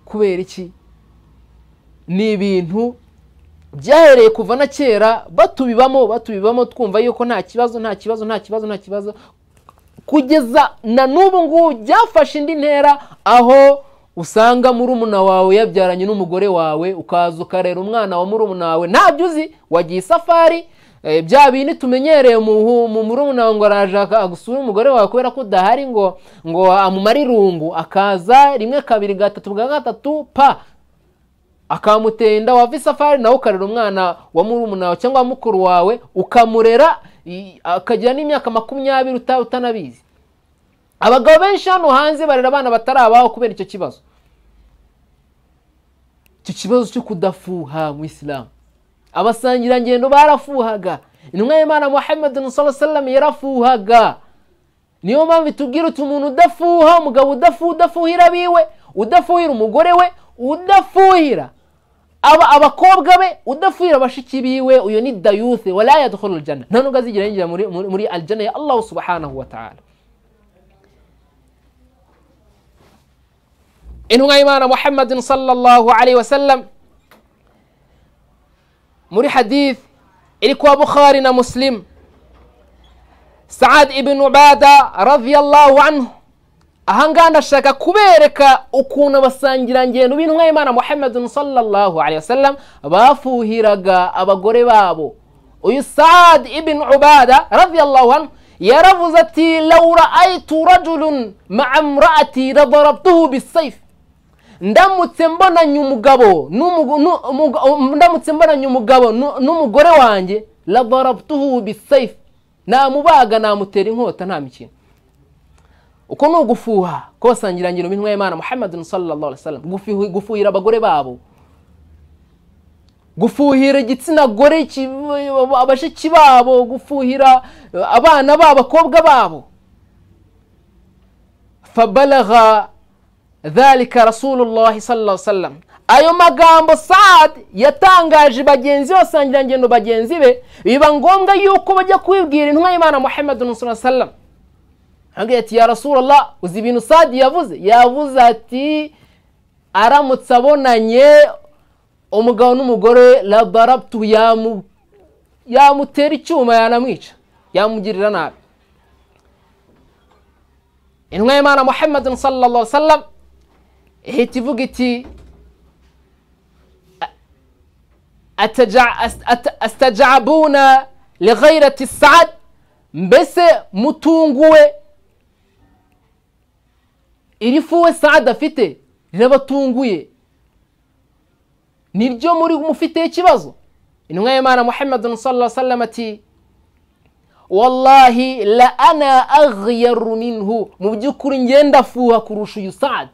kubera iki ni ibintu byahereye kuva na kera batubibamo batubibamo twumva yuko nta kibazo nta kibazo nta kibazo nta kibazo kugeza na n'ubu ngubu byafashe indi ntera aho usanga murumuna wawe yabyaranye n'umugore wawe ukaza ukarera umwana wa murumuna wawe ntabyo uzi wagiye isafari eh, bya bindi tumenyereye mu hu- mu murumuna wawe ngo araje aka- gusura umugore wawe kubera ko udahari ngo ngo amumare irungu akaza rimwe kabiri gatatu bwa gatatu pa akamutera inda wava isafari nawe ukarera umwana wa murumuna wawe cyangwa wa mukuru wawe ukamurera i- akagira n'imyaka makumyabiri uta- utanabizi abagabo benshi hano hanze barera abana batari abaho kubera icyo kibazo icyo kibazo cyo kudafuha mu isilamu abasangirangendo barafuhaga intumwa y'imana muhammad sallam yarafuhaga niyo mpamvu itubwira uti umuntu udafuha umugabo udafuha udafuhira abiwe udafuhira umugore we udafuhira aba abakobwa be udafuhira bashiki biwe uyu ni dayuthe wala yadkhulu aljana nta nubwo azigera yinjira muri, muri, muri aljana ya allahu subhanahu wa ta'ala intumwa y'imana muhammadin sallallahu alayhi wasallam muri hadith iri kwa bukhari na muslim saad ibn ubada radiyallahu anhu ahangaha ndashaka kubereka ukuntu abasangirangendo b'intumwa y'imana muhammadin sallallahu alayhi wasallam bafuhiraga abagore babo uyu saad ibn ubada radiyallahu anhu yaravuze ati law ra'aytu rajulun ma'a imra'ati ladarabtuhu bisayf ndamutse mbonanye umugabo n'umugo- nu- umugo- ndamutse mbonanye umugabo nu- n'umugore wanjye ladarabtuhu bisayf namubaga namutera inkota nta mikino uko ni ugufuha kosangirangiro minwa y'imana muhammadin sallallahu alaihi wasallam gufuhi- gufuhira abagore babo gufuhira igitsina gore ki- abashiki babo gufuhira eh, abana babo abakobwa babo fabalaga dhalika rasulullahi sallallahu sallam ayo magambo saad yatangaje bagenzi be basangirangendo bagenzi be biba ngombwa yuko bajya kubibwira intumwa y'imana muhammadun sallallahu sallam arambwira ati ya rasulallah uzi ibintu saad yavuze yavuze ati aramutse abonanye umugabo n'umugore labarabtu yamu- yamutera icyuma yanamwica yamugirira nabi intumwa y'imana muhammadin sallallahu sallam ihita ivuga iti "Ataja- as- ata- asitajabuna lighairati saad mbese mutunguwe iri fuwe saad afite rirabatunguye niryo muri mufiteho ikibazo intumwa y'imana muhammadin sallallahu sallam ati wallahi la ana aghyaru minhu mu by'ukuri njye ndafuha kurusha uyu sadi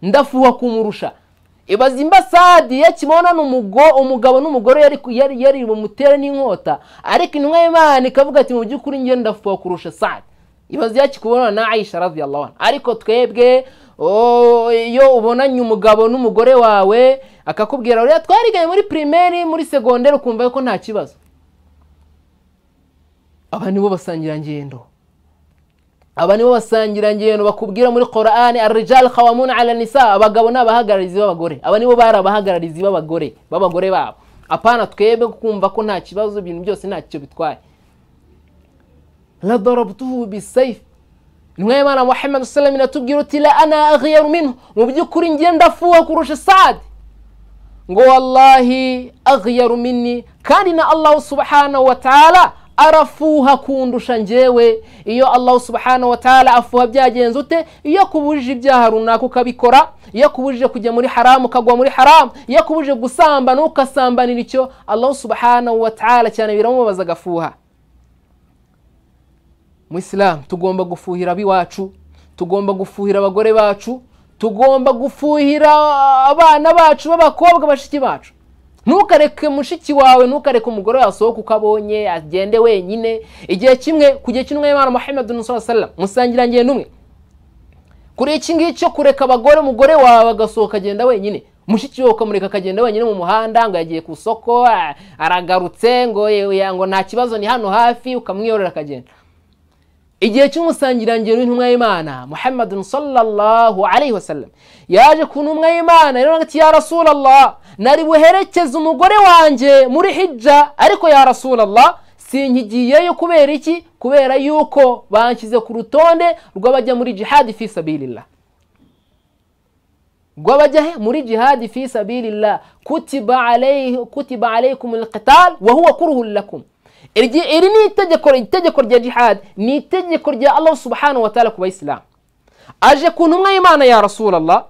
ndafuha kumurusha ibaza imba sadi yakibonana umugo umugabo n'umugore yari yari yari bumutere n'inkota ariko intumwa y'imana ikavuga ati mu by'ukuri njye ndafuha kurusha sadi ibaza yakikubonana na aisha radiyallahu anha ariko twebwe o, iyo ubonanye umugabo n'umugore wawe akakubwira uriya twariganye muri pirimeri muri segonderi ukumva yuko nta kibazo aba nibo basangirangendo aba nibo basangirangendo bakubwira muri korani arijal khawamuna ala nisa abagabo ni abahagararizi b'abagore aba nibo bari abahagararizi b'abagore b'abagore babo apana twebwe kumva ko nta kibazo ibintu byose ntacyo bitwaye ladarabtuhu bisayf intumwa y'imana muhammad sallam inatubwira uti la ana aghyaru minhu mu by'ukuri njye ndafuha kurusha sadi ngo wallahi aghyaru minni kandi na allahu subhanahu wa taala arafuha kundusha njyewe iyo allahu subhanahu wa taala afuha byagenze ute iyo akubujije ibyaha runaka ukabikora iyo akubujije kujya muri haramu ukagwa muri haramu iyo akubujije gusambana ukasambanira icyo allahu subhanahu wa taala cyane biramubabaza agafuha muyisilamu tugomba gufuhira ab'iwacu tugomba gufuhira abagore bacu tugomba gufuhira abana bacu b'abakobwa bashiki bacu ntukareke mushiki wawe ntukareke umugore wasohoka uko abonye agende wenyine igihe kimwe ku gihe cy'intumwa y'imana muhammad nusala musangirangendo umwe kuri iki ngiki cyo kureka abagore umugore wawe agasohoka agenda wenyine mushiki we ukamureka akagenda wenyine mu muhanda ngo yagiye ku isoko ah, aragarutse ngo "Ye- ngo nta kibazo ni hano hafi ukamwiyorera akagenda igihe cy'umusangirangendo w'intumwa y'imana muhammadun sallallahu alayhi wasallam yaje ku ntumwa y'imana rero ati ya rasulallah nari buherekeze umugore wanjye muri hijja ariko ya rasulallah sinkigiyeyo kubera iki kubera yuko banshyize ku rutonde rw'abajya muri jihadi fi sabilillah rw'abajya he muri jihadi fi sabilillah kutiba alayhi kutiba alaykum alqital wa huwa kuruhun lakum Iryi- iri ni itegeko itegeko rya jihad ni itegeko rya allah subhanahu wa taala ku bayisilamu aje ku ntumwa y'imana ya rasulallah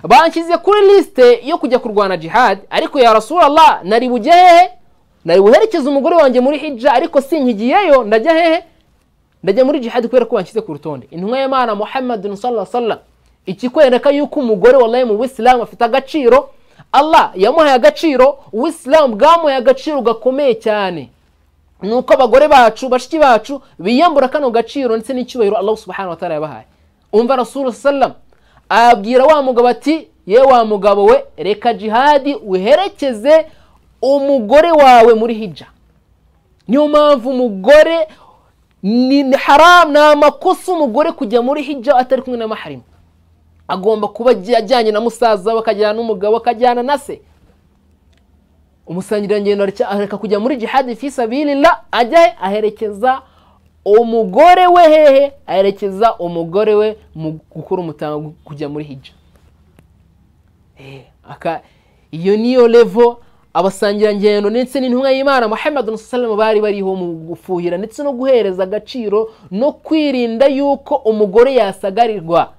banshyize kuri lisite yo kujya kurwana jihad ariko ya rasulallah nari bujye hehe nari buherekeze umugore wanjye muri hijja ariko sinkigiyeyo ndajya hehe ndajya muri jihadi kubera ko banshyize ku rutonde intumwa y'imana muhammadin sallallahu sallam ikikwereka yuko umugore wallahi mu bisilamu afite agaciro allah yamuhaye agaciro ubisilamu bwamuhaye agaciro gakomeye cyane ni uko abagore bacu bashiki bacu biyambura kano gaciro ndetse n'icyubahiro allah subhanahu wa taala yabahaye umva rasulu sallam abwira wa mugabo ati ye wa mugabo we reka jihadi uherekeze umugore wawe muri hijja niyo mpamvu umugore ni ni haramu ni amakosa umugore kujya muri hijja atari kumwe na maharimu agomba kuba agiye ajyanye na musaza we akajyana n'umugabo akajyana na se umusangirangendo areke- areka kujya muri jihadi fisabilillah ajya he aherekeza umugore we hehe aherekeza umugore we mu gukora umutango kujya muri hijja Eh, aka iyo niyo levo abasangirangendo ndetse n'intumwa y'imana muhammad salama bari bariho mu gufuhira ndetse no guhereza agaciro no kwirinda yuko umugore yasagarirwa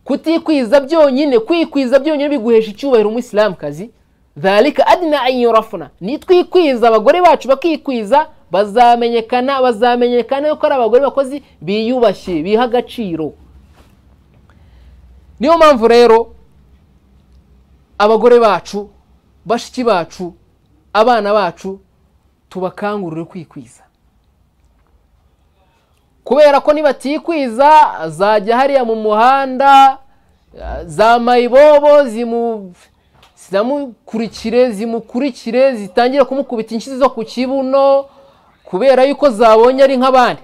kutikwiza byonyine kwikwiza byonyine biguhesha icyubahiro umuyisilamukazi dhalika adna an yurafuna nitwikwiza abagore bacu bakikwiza bazamenyekana bazamenyekana yuko ari abagore bakozi biyubashye biha agaciro niyo mpamvu rero abagore bacu bashiki bacu abana bacu tubakangurire kwikwiza kubera ko nibatikwiza zajya hariya mu muhanda eh, za mayibobo zimu zinamukurikire zimukurikire zitangire kumukubita inshyi zo ku kibuno kubera yuko zabonye ari nk'abandi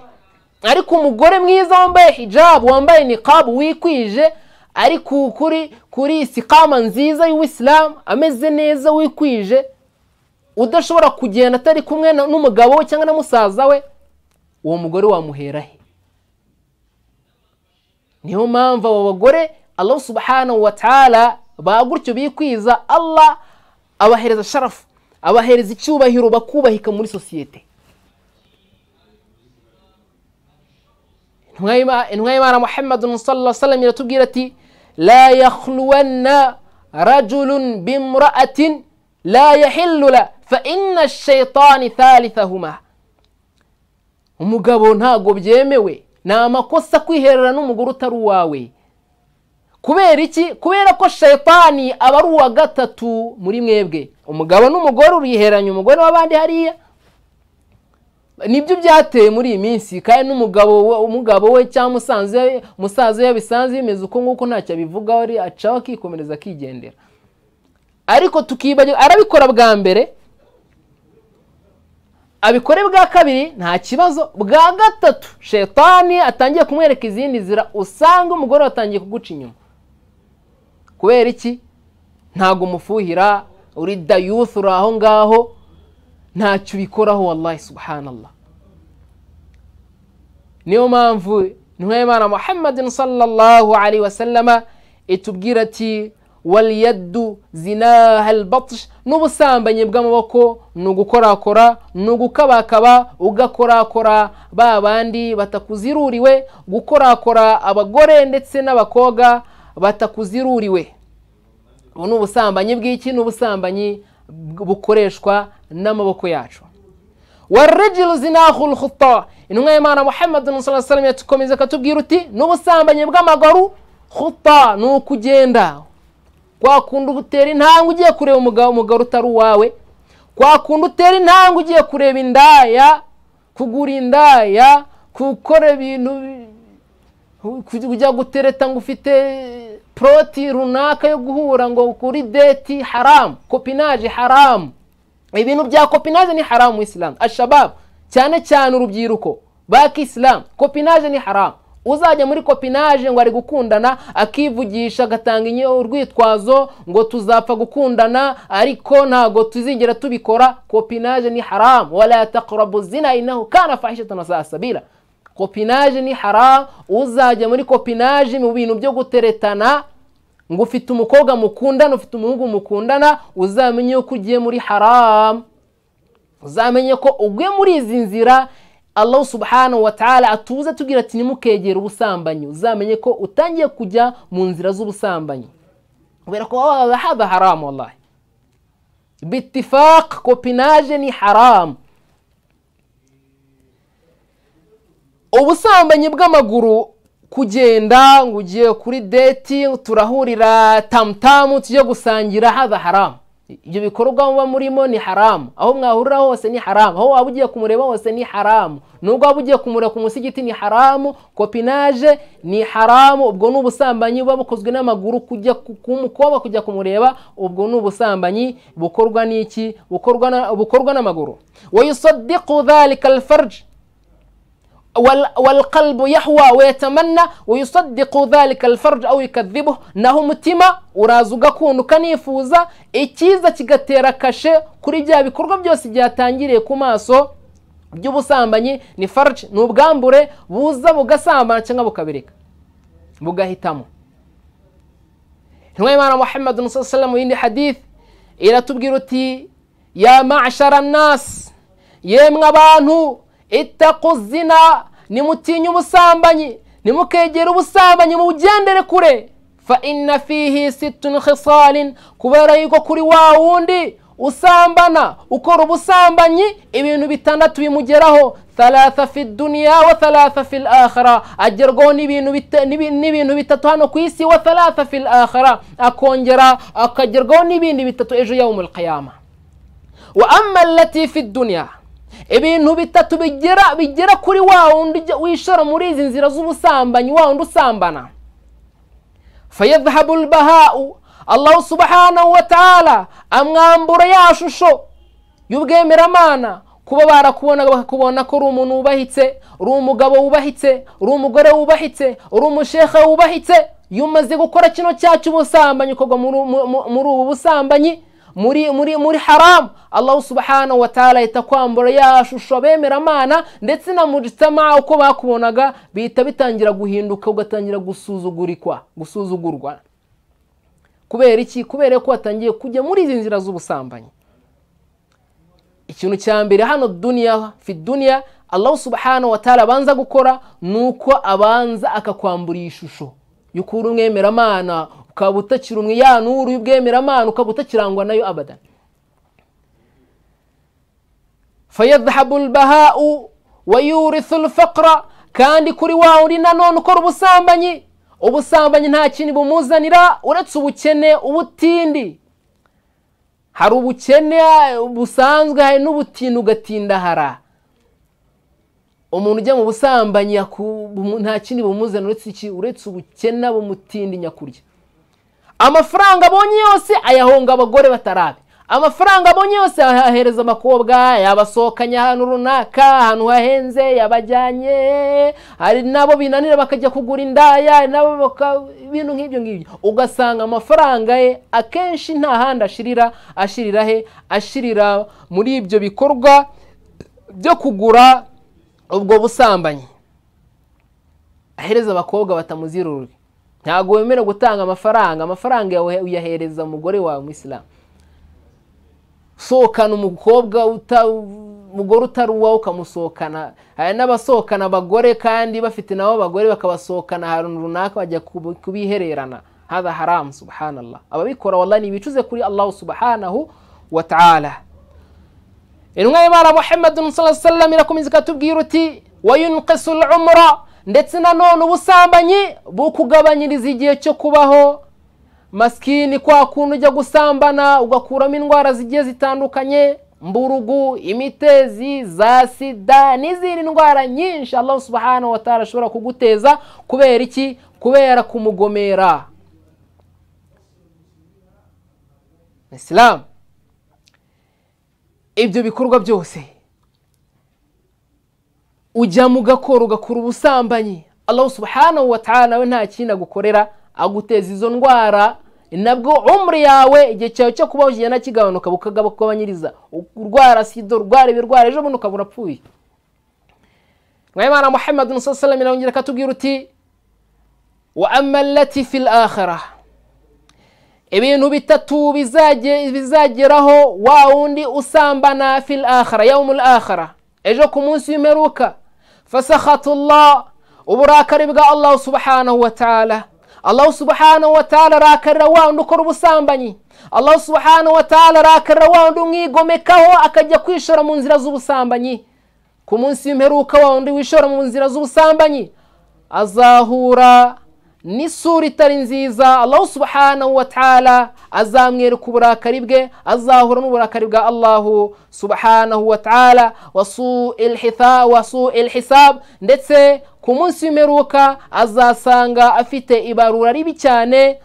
ariko umugore mwiza wambaye hijabu wambaye niqabu wikwije ari ku- kuri kuri isikama nziza y'uwisilamu ameze neza wikwije udashobora kugenda atari kumwe na- n'umugabo we cyangwa na musaza we uwo mugore wamuhera he niyo mpamvu abo bagore allah subhanahu wa taala ba gutyo bikwiza allah abahereza sharafu abahereza icyubahiro bakubahika muri sosiyete intumwa y'Ima- intumwa y'imana muhammadun sallallahu sallam iratubwira ati la yakhluwanna rajulun bimra'atin la yahillu la fa inna shaitani thalithahuma umugabo ntabwo byemewe ni amakosa kwiherera n'umugore utari uwawe kubera iki kubera ko shayitani aba ari uwa gatatu muri mwebwe umugabo n'umugore uriheranya umugore w'abandi hariya nibyo byateye muri iyi minsi kandi n'umugabo we- umugabo we cyangwa musanze we- musaza we bisanze bimeze uko nguko ntacyo abivugaho ari acaho akikomereza akigendera ariko tukibagirwa arabikora bwa mbere abikore bwa kabiri nta kibazo bwa gatatu shetani atangiye kumwereka izindi nzira usanga umugore watangiye kuguca inyuma kubera iki ntabwo umufuhira uri dayufu uri aho ngaho ntacyo ubikoraho wallahi subhanallah niyo mpamvu intumwa y'imana muhammadin sallallahu alaihi wasallama itubwira ati waliyaddu zinaha albatsh n'ubusambanyi bw'amaboko ni ugukorakora ni ugukabakaba ugakorakora ba bandi batakuziruriwe gukorakora abagore ndetse n'abakobwa batakuziruriwe ubu ni ubusambanyi bw'iki ni ubusambanyi bw- bukoreshwa n'amaboko yacu warajiru zinahu lhuta intumwa y'imana muhammadin saa salam yatukomeza akatubwira uti n'ubusambanyi bw'amaguru huta ni ukugenda kwa kundi utera intambwe ugiye kureba umugabo umugabo utari uwawe kwa kundi utera intambwe ugiye kureba indaya kugura indaya gukora ibintu bi- kujya- kujya gutereta ngo ufite poroti runaka yo guhura ngo kuri deti haramu kopinaje haramu ibintu bya kopinaje ni haramu isilamu ashababu cyane cyane urubyiruko bakisilamu kopinaje ni haramu uzajya muri kopinaje ngo ari gukundana akivugisha agatanga inyo- urwitwazo ngo tuzapfa gukundana ariko ntabwo tuzigera tubikora kopinaje ni haramu wala taqrabu zina inahu kana fahishatan wasaa sabila kopinaje ni haramu uzajya muri kopinaje mu bintu byo guteretana ngo ufite umukobwa mukundana ufite umuhungu mukundana uzamenye yuko ugiye muri haramu uzamenye ko uguye muri izi nzira allah subhanahu wa taala atubuza atubwira ati nimukegere ubusambanyi uzamenye ko utangiye kujya mu nzira z'ubusambanyi kubera ko waba haba haramu wallahi bitifaq kopinaje ni haramu ubusambanyi bw'amaguru kugenda ngo ugiye kuri deti turahurira tamutamu tujye gusangira haba haramu ibyo bikorwa muba murimo ni haramu aho mwahurira hose ni haramu aho waba ugiye kumureba hose ni haramu nubwo waba ugiye kumureba ku musigiti ni haramu kopinaje ni haramu ubwo ni ubusambanyi buba bukozwe n'amaguru kujya ku- ku mukobwa kujya kumureba ubwo ni ubusambanyi bukorwa n'iki bukorwa na- bukorwa n'amaguru wayusadiqu dhalika alfarji wal- walqalbu yahwa wayatamanna wayusadiqu dhalika alfarj au yukadhibuhu naho umutima uraza ugakunda ukanifuza icyiza kigatera kashe kuri bya bikorwa byose byatangiriye ku maso by'ubusambanyi ni farj ni ubwambure buza bugasambana cyangwa bukabireka bugahitamo intumwa y'imana muhammadin saa salam mu yindi hadith iratubwira uti ya mashara nasi yemwe abantu itaku zina nimutinye ubusambanyi nimukegera ubusambanyi mubugendere kure fa inna fihi situn khisalin kubera yuko kuri wa wundi usambana ukora ubusambanyi ibintu bitandatu bimugeraho thalatha fi duniya wa thalatha fi akhira agerwaho n'ibintu bita- n'ibi- n'ibintu bitatu hano ku isi wa thalatha fi akhira akongera akagerwaho n'ibindi bitatu ejo yawumul qiyama wa amma allati fi duniya ibintu bitatu bigera bigera kuri wa wundi ujya- wishora muri izi nzira z'ubusambanyi wa wundi usambana fayadhhabu lbahau allahu subhanahu wa taala amwambura ya shusho y'ubwemeramana kuba barakubona bakakubona ko uri umuntu wubahitse uri umugabo wubahitse uri umugore wubahitse uri umusheha wubahitse iyo umaze gukora kino cyacu ubusambanyi ukorwa muri mu- mu- muri ubu busambanyi muri muri muri haramu allahu subhanahu wa taala ahita kwambura ya shusho abemeramana ndetse na mujitama uko bakubonaga bihita bitangira guhinduka ugatangira gusuzugurikwa gusuzugurwa kubera iki kubera ko watangiye kujya muri izi nzira z'ubusambanyi ikintu cya mbere hano duniya fi duniya allahu subhanahu wa taala abanza gukora ni uko abanza akakwambura iyi shusho y'uko uri umwemeramana ukaba utakiri umwe ya nuru y'ubwemeramana ukaba utakirangwa nayo abadan fayadhabu lbahau wayurithu lfaqra kandi kuri wa wundi nanone ukora ubusambanyi ubusambanyi nta kintu bumuzanira uretse ubukene ubutindi hari ubukene busanzwe hari n'ubutinda ugatindahara umuntu ujya mu busambanyi yaku- bumu- nta kindi bumuzana uretse iki uretse ubukene bumutinda inyakurya amafaranga abonye yose ayahonga abagore batarabe amafaranga abonye yose ayahereza abakobwa yabasohokanye ahantu runaka ahantu hahenze yabajyanye hari nabo binanira bakajya kugura indaya hari nabo baka- ibintu nk'ibyo ngibyo ugasanga amafaranga ye akenshi nta handi ashirira ashirira he ashirira muri ibyo bikorwa byo kugura ubwo busambanyi ahereza abakobwa batamuzirurwe ntabwo wemera gutanga amafaranga amafaranga yawe uyahereza umugore wawe umuyisilamu sohokana umukobwa uta- umugore utari uwawe ukamusohokana hari n'abasohokana abagore kandi bafite nabo abagore bakabasohokana ahantu runaka bajya kubi- kubihererana hada haramu subhanallah ababikora wallahi nibicuze kuri allahu subhanahu wa ta'ala intumwa y'imana muhammadun sallallahu alaihi wasallam irakomeza ikatubwira uti wayunqisu umura ndetse nanone ubusambanyi bukugabanyiriza igihe cyo kubaho masikini kwa kuntu ujya gusambana ugakuramo indwara zigiye zitandukanye mburugu imitezi za sida n'izindi ndwara nyinshi allahu subhanahu wa taala ashobora kuguteza kubera iki kubera kumugomera isilamu ibyo bikorwa byose ujya mu gakoro ugakora ubusambanyi allahu subhanahu wa ta'ala we nta kindi agukorera aguteza izo ndwara nabwo umri yawe igihe cyawe cyo kubaho kigenda kigabanuka bukagabanyiriza urwara sida urwara ibirwara ejo bundi ukaba urapfuye mwayimana muhammad sallam irongera akatubwira uti wa amma allati fil akhirah ibintu bitatu bizage- bizageraho wa wundi usambana fil akhira yawmul akhira ejo ku munsi w'imperuka fasakhatullah uburakari bwa allahu subhanahu wa ta'ala allahu subhanahu wa ta'ala arakarira wa wundi ukora ubusambanyi allahu subhanahu wa ta'ala arakarira wa wundi umwigomekaho akajya kwishora mu nzira z'ubusambanyi ku munsi w'imperuka wa wundi wishora mu nzira z'ubusambanyi azahura n'isura itari nziza allahu subhanahu wa ta'ala azamwereka uburakari bwe azahura n'uburakari bwa allahu subhanahu wa ta'ala wasu ilhisab ndetse ku munsi w'imperuka azasanga afite ibarura ribi cyane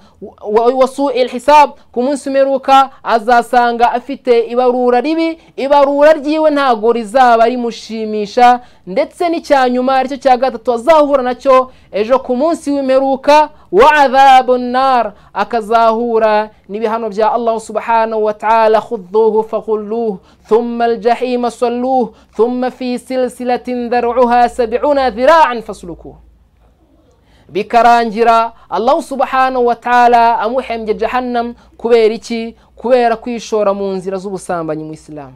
wasu ilhisab ku munsi w'imperuka azasanga afite ibarura ribi ibarura ryiwe ntabwo rizaba rimushimisha ndetse n'icya nyuma aricyo cya gatatu azahura nacyo ejo ku munsi w'imperuka wa adhabu nar akazahura n'ibihano bya allahu subhanahu wa ta'ala khudhuhu faghulluhu thumma aljahima salluhu thumma fi silsilatin dhar'uha sab'una dhira'an faslukuhu bikarangira allahu subhanahu wa ta'ala amuhembye jahannam kubera iki kubera kwishora mu nzira z'ubusambanyi mu isilamu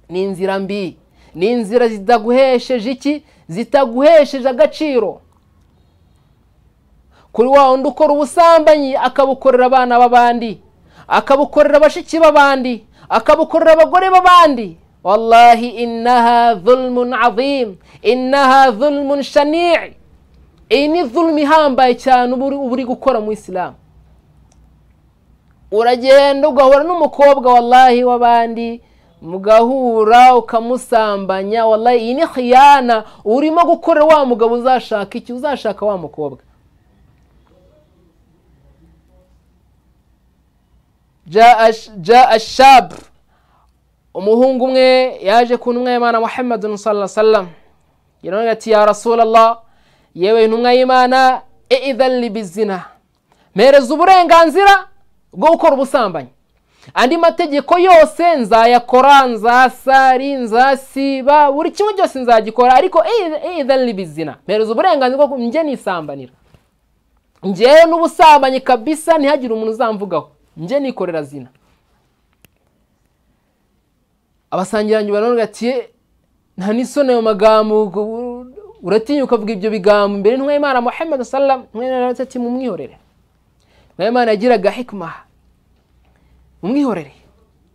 ni inzira mbi ni inzira zitaguhesheje iki zitaguhesheje agaciro kuri wa wundi ukora ubusambanyi akabukorera abana b'abandi akabukorera bashiki b'abandi akabukorera abagore b'abandi wallahi innaha dhulmun adhim innaha dhulmun shanii iyi ni dhulmu ihambaye cyane uba uri- uba uri gukora mu isilamu uragenda ugahura n'umukobwa wallahi w'abandi mugahura ukamusambanya wallahi iyi ni khiyana urimo gukorera wa mugabo uzashaka iki uzashaka wa mukobwa jaa sh- jaa shab umuhungu umwe yaje ku ntumwa y'imana muhammadun sallallahu sallam yaravuga ati ya rasulallah yewe intumwa y'imana eidhan libizina mpereza uburenganzira bwo gukora ubusambanyi andi mategeko yose nzayakora nzasari nzasiba buri kimwe cyose nzagikora ariko eidhan libizina mpereza uburenganzira bwo njye nisambanira njyewe n'ubusambanyi kabisa ntihagire umuntu uzamvugaho njye nikorera zina abasangiranyi baravuga ati "Eh, nta n'isoni ayo magambo ubwo u- uratinya ukavuga ibyo bigambo imbere y'Imana muhammad sallam ntwemana ati mumwihorere ntwemana yagiraga hikima mumwihorere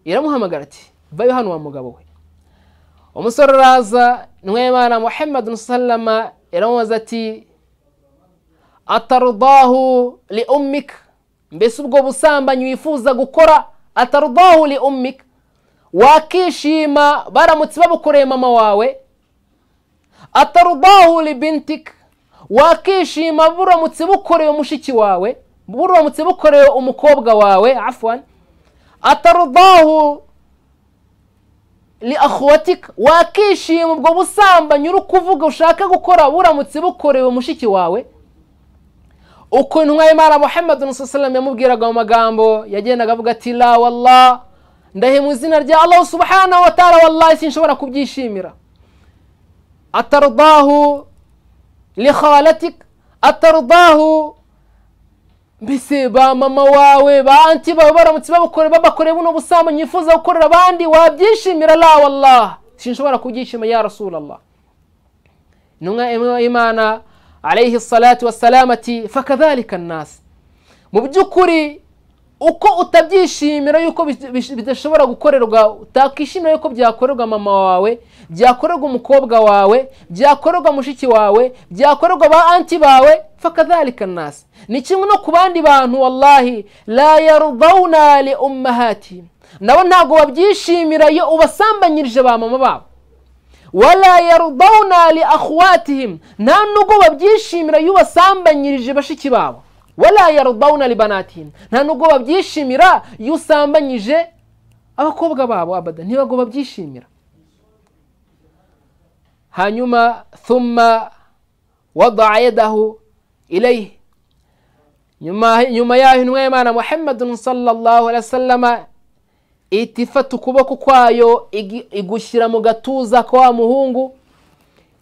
iramuhamagara ati vayo hano wa mugabo we umusore araza ntwemana muhammad sallama iramubaza ati atarudahu li ummik mbese ubwo busambanyi wifuza gukora atarudahu li ummik wakishima baramutse babukoreye mama wawe atarudahu li bintik wakishima buramutse bukoreye mushiki wawe buramutse bukoreye umukobwa wawe afwan atarudahu li akhwatik wakishima ubwo busambanyi uri kuvuga ushaka gukora buramutse bukorewe mushiki wawe uko intumwa y'imana muhammad sallam yamubwiraga mu magambo yagendaga avuga ati la wallah ndahemu izina rya allah subhanahu wa taala wallahi sinshobora kubyishimira atarudahu li khalatik atarudahu mbese ba mama wawe ba anti bawe baramutse babukore babakoreye buno busambanyi yifuza gukorera abandi wabyishimira la wallah sinshobora kubyishima ya rasulallah intumwa imwe y'imana alayhi salatu wassalam ati fakadhalika nnasi mu by'ukuri uko utabyishimira yuko bis- bis- bidashobora gukorerwa utakishimira yuko byakorerwa mama wawe byakorerwa umukobwa wawe byakorerwa mushiki wawe byakorerwa ba anti bawe fakadhalika nnasi ni kimwe no ku bandi bantu wallahi la yardauna li ummahatihim nabo ntabwo babyishimira iyo ubasambanyirije ba mama babo wala yarudawuna li akhwatihim nta nubwo babyishimira iyo ubasambanyirije bashiki babo wala yarudawuna li banatihim nta nubwo babyishimira iyo usambanyije abakobwa babo abada ntibagomba babyishimira hanyuma thumma wadaa yadahu ilayhi nyuma nyuma yaho intumwa y'imana muhammadun sallallahu alaihi wasallama ihita ifata ukuboko kwayo igi- igushyira mu gatuza ka wa muhungu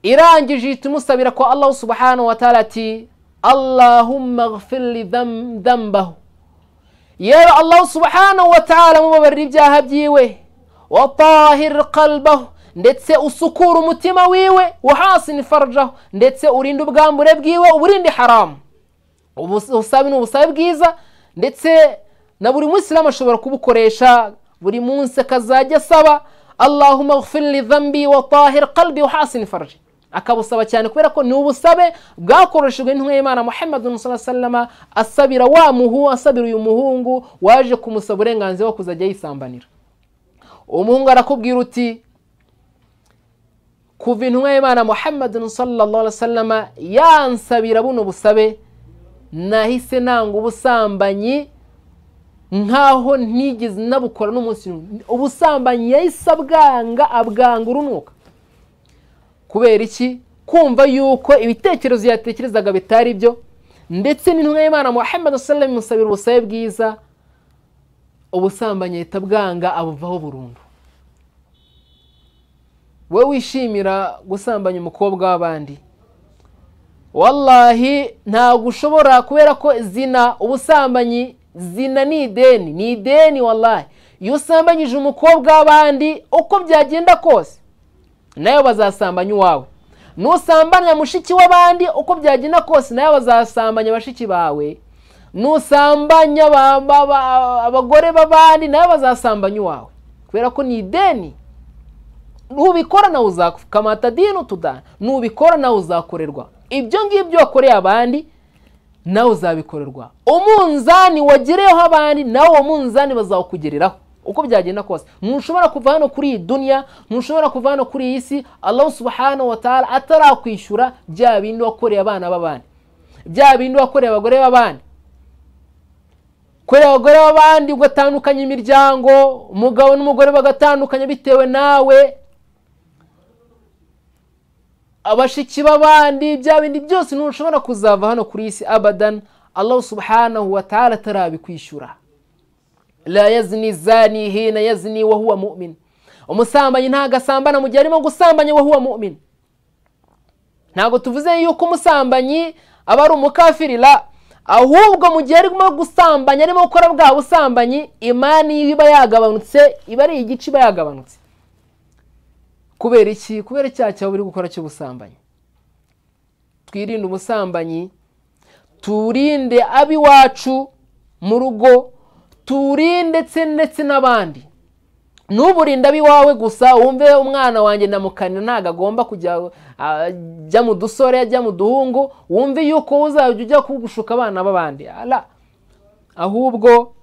irangije ihita imusabira kwa allahu subhanahu wa taala ati allahumma ghfirli dham- dhambahu yewe allahu subhanahu wa taala mubabarira ibyaha byiwe watahir qalbahu ndetse usukura umutima wiwe wahasini farajahu ndetse urinde ubwambure bwiwe uburinde haramu Ubus- ubusabe ni ubusabe bwiza ndetse na buri musiramu ashobora kubukoresha buri munsi akazajya asaba allahumma ghfirli dhambi wa tahir qalbi wa hasini faraji akabusaba cyane kubera ko ni ubusabe bwakoreshejwe n'intumwa y'imana muhammadun sallallahu alaihi wasallam asabira wa muhu asabira uyu muhungu waje kumusaba uburenganzira bwo kuzajya yisambanira uwo muhungu arakubwira uti kuva intumwa y'imana muhammadun sallallahu alaihi wasallam yansabira buno busabe nahise nanga ubusambanyi nkaho ntigeze nabukora n'umunsi n'umwe ubusambanyi yahise abwanga abwanga urunuka kubera iki kumva yuko ibitekerezo yatekerezaga bitari byo ndetse n'intumwa y'imana muhammad sallam imusabira ubusabe bwiza ubusambanyi ahita bwanga abuvaho burundu wowe wishimira gusambanya umukobwa w'abandi wallahi ntabwo ushobora kubera ko zina ubusambanyi zina ni ideni ni ideni wallahi iyo usambanyije umukobwa w'abandi uko byagenda kose nayo bazasambanya uwawe nusambanya mushiki w'abandi uko byagenda kose nayo bazasambanya bashiki bawe nusambanya ba- ba- ba- abagore b'abandi nayo bazasambanya uwawe kubera ko ni ideni nubikora nawe uzakwa kamata dini tudana nubikora nawe uzakorerwa ibyo ngibyo wakoreye abandi nawe uzabikorerwa umunzani wagereyeho abandi nawe uwo munzani bazawukugereraho uko byagenda kose ntushobora kuva hano kuri iyi duniya ntushobora kuva hano kuri iyi si Allah subhanahu wa ta'ala atarakwishyura bya bindi wakoreye abana b'abandi bya bindi wakoreye abagore b'abandi kureba abagore b'abandi ugatandukanya imiryango umugabo n'umugore bagatandukanya bitewe nawe abashiki b'abandi bya bindi byose ntushobora kuzava hano kuri iyi si abadan allah subhanahu wa ta'ala atarabikwishyura la yazni zani hina yazni wa huwa mu'min umusambanyi ntago asambana mu gihe arimo gusambanya wa huwa mu'min ntabwo tuvuze yuko umusambanyi aba ari umukafiri la ahubwo mu gihe arimo gusambanya arimo gukora bwa busambanyi imani iba yagabanutse iba ari igice iba yagabanutse kubera iki kubera icyaha cyawe uri gukora cy'ubusambanyi twirinde ubusambanyi turinde ab'iwacu mu rugo turinde ndetse n'abandi ntuburinde ab'iwawe gusa wumve umwana wanjye namukanira ntabwo agomba kujya ajya mu dusore ajya mu duhungu wumve yuko uzajya ujya kugushuka abana b'abandi ahubwo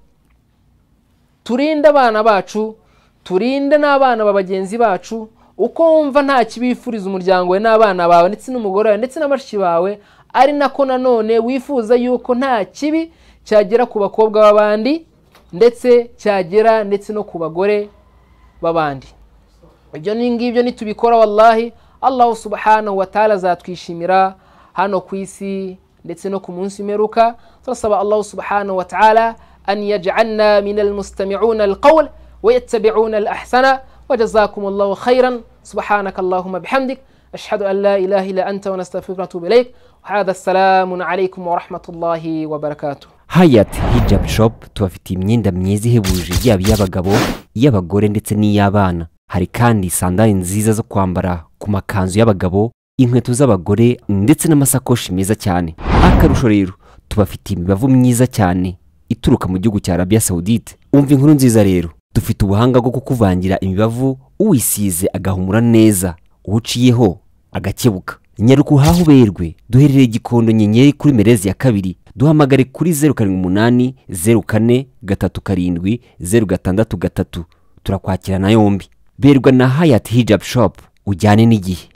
turinde abana bacu turinde n'abana ba bagenzi bacu uko wumva nta kibifuriza umuryango we n'abana bawe ndetse n'umugore wawe ndetse n'abashyi bawe ari nako nanone wifuza yuko nta kibi cyagera ku bakobwa b'abandi ndetse cyagera ndetse no ku bagore b'abandi ibyo ngibyo nitubikora wallahi allahu subhanahu wa ta'ala azatwishimira hano ku isi ndetse no ku munsi w'imperuka turasaba allahu subhanahu wa ta'ala an yaj'alna min almustami'una alqawl wa yattabi'una alahsana وجزاكم الله خيرا سبحانك اللهم بحمدك أشهد أن لا إله إلا أنت ونستغفرك ونتوب إليك وهذا السلام عليكم ورحمة الله وبركاته hayati hijabu shopu tubafitiye imyenda myiza ihebuje yaba iy'abagabo iy'abagore ndetse n'iy'abana hari kandi sandari nziza zo kwambara ku makanzu y'abagabo inkweto z'abagore ndetse n'amasakoshi meza cyane akarusho rero tubafitiye imibavu myiza cyane ituruka mu gihugu cya arabiya sawudite umva inkuru nziza rero dufite ubuhanga bwo kukuvangira imibavu uwisize agahumura neza uwuciyeho agakebuka nyaruka uhahe uberwe duherereye igikondo nyenyeri kuri merezi ya kabiri duhamagare kuri zeru karindwi umunani zeru kane gatatu karindwi zeru gatandatu gatatu turakwakirana yombi berwa na hayati hijabu shopu ujyane n'igihe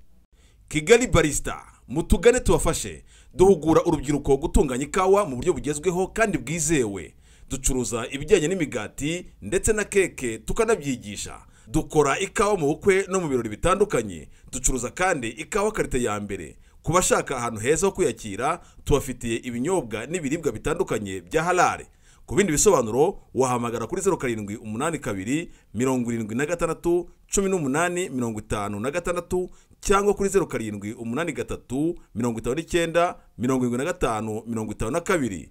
kigali barisita mutugane tubafashe duhugura urubyiruko gutunganya ikawa mu buryo bugezweho kandi bwizewe ducuruza ibijyanye n'imigati ndetse na keke tukanabyigisha dukora ikawa mu bukwe no mu birori bitandukanye ducuruza kandi ikawa karite ya mbere ku bashaka ahantu heza ho kwiyakira tubafitiye ibinyobwa n'ibiribwa bitandukanye bya halale ku bindi bisobanuro wahamagara kuri zeru karindwi umunani kabiri mirongo irindwi na gatandatu cumi n'umunani mirongo itanu na gatandatu cyangwa kuri zeru karindwi umunani gatatu mirongo itanu n'icyenda mirongo irindwi na gatanu mirongo itanu na kabiri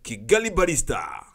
kigali barista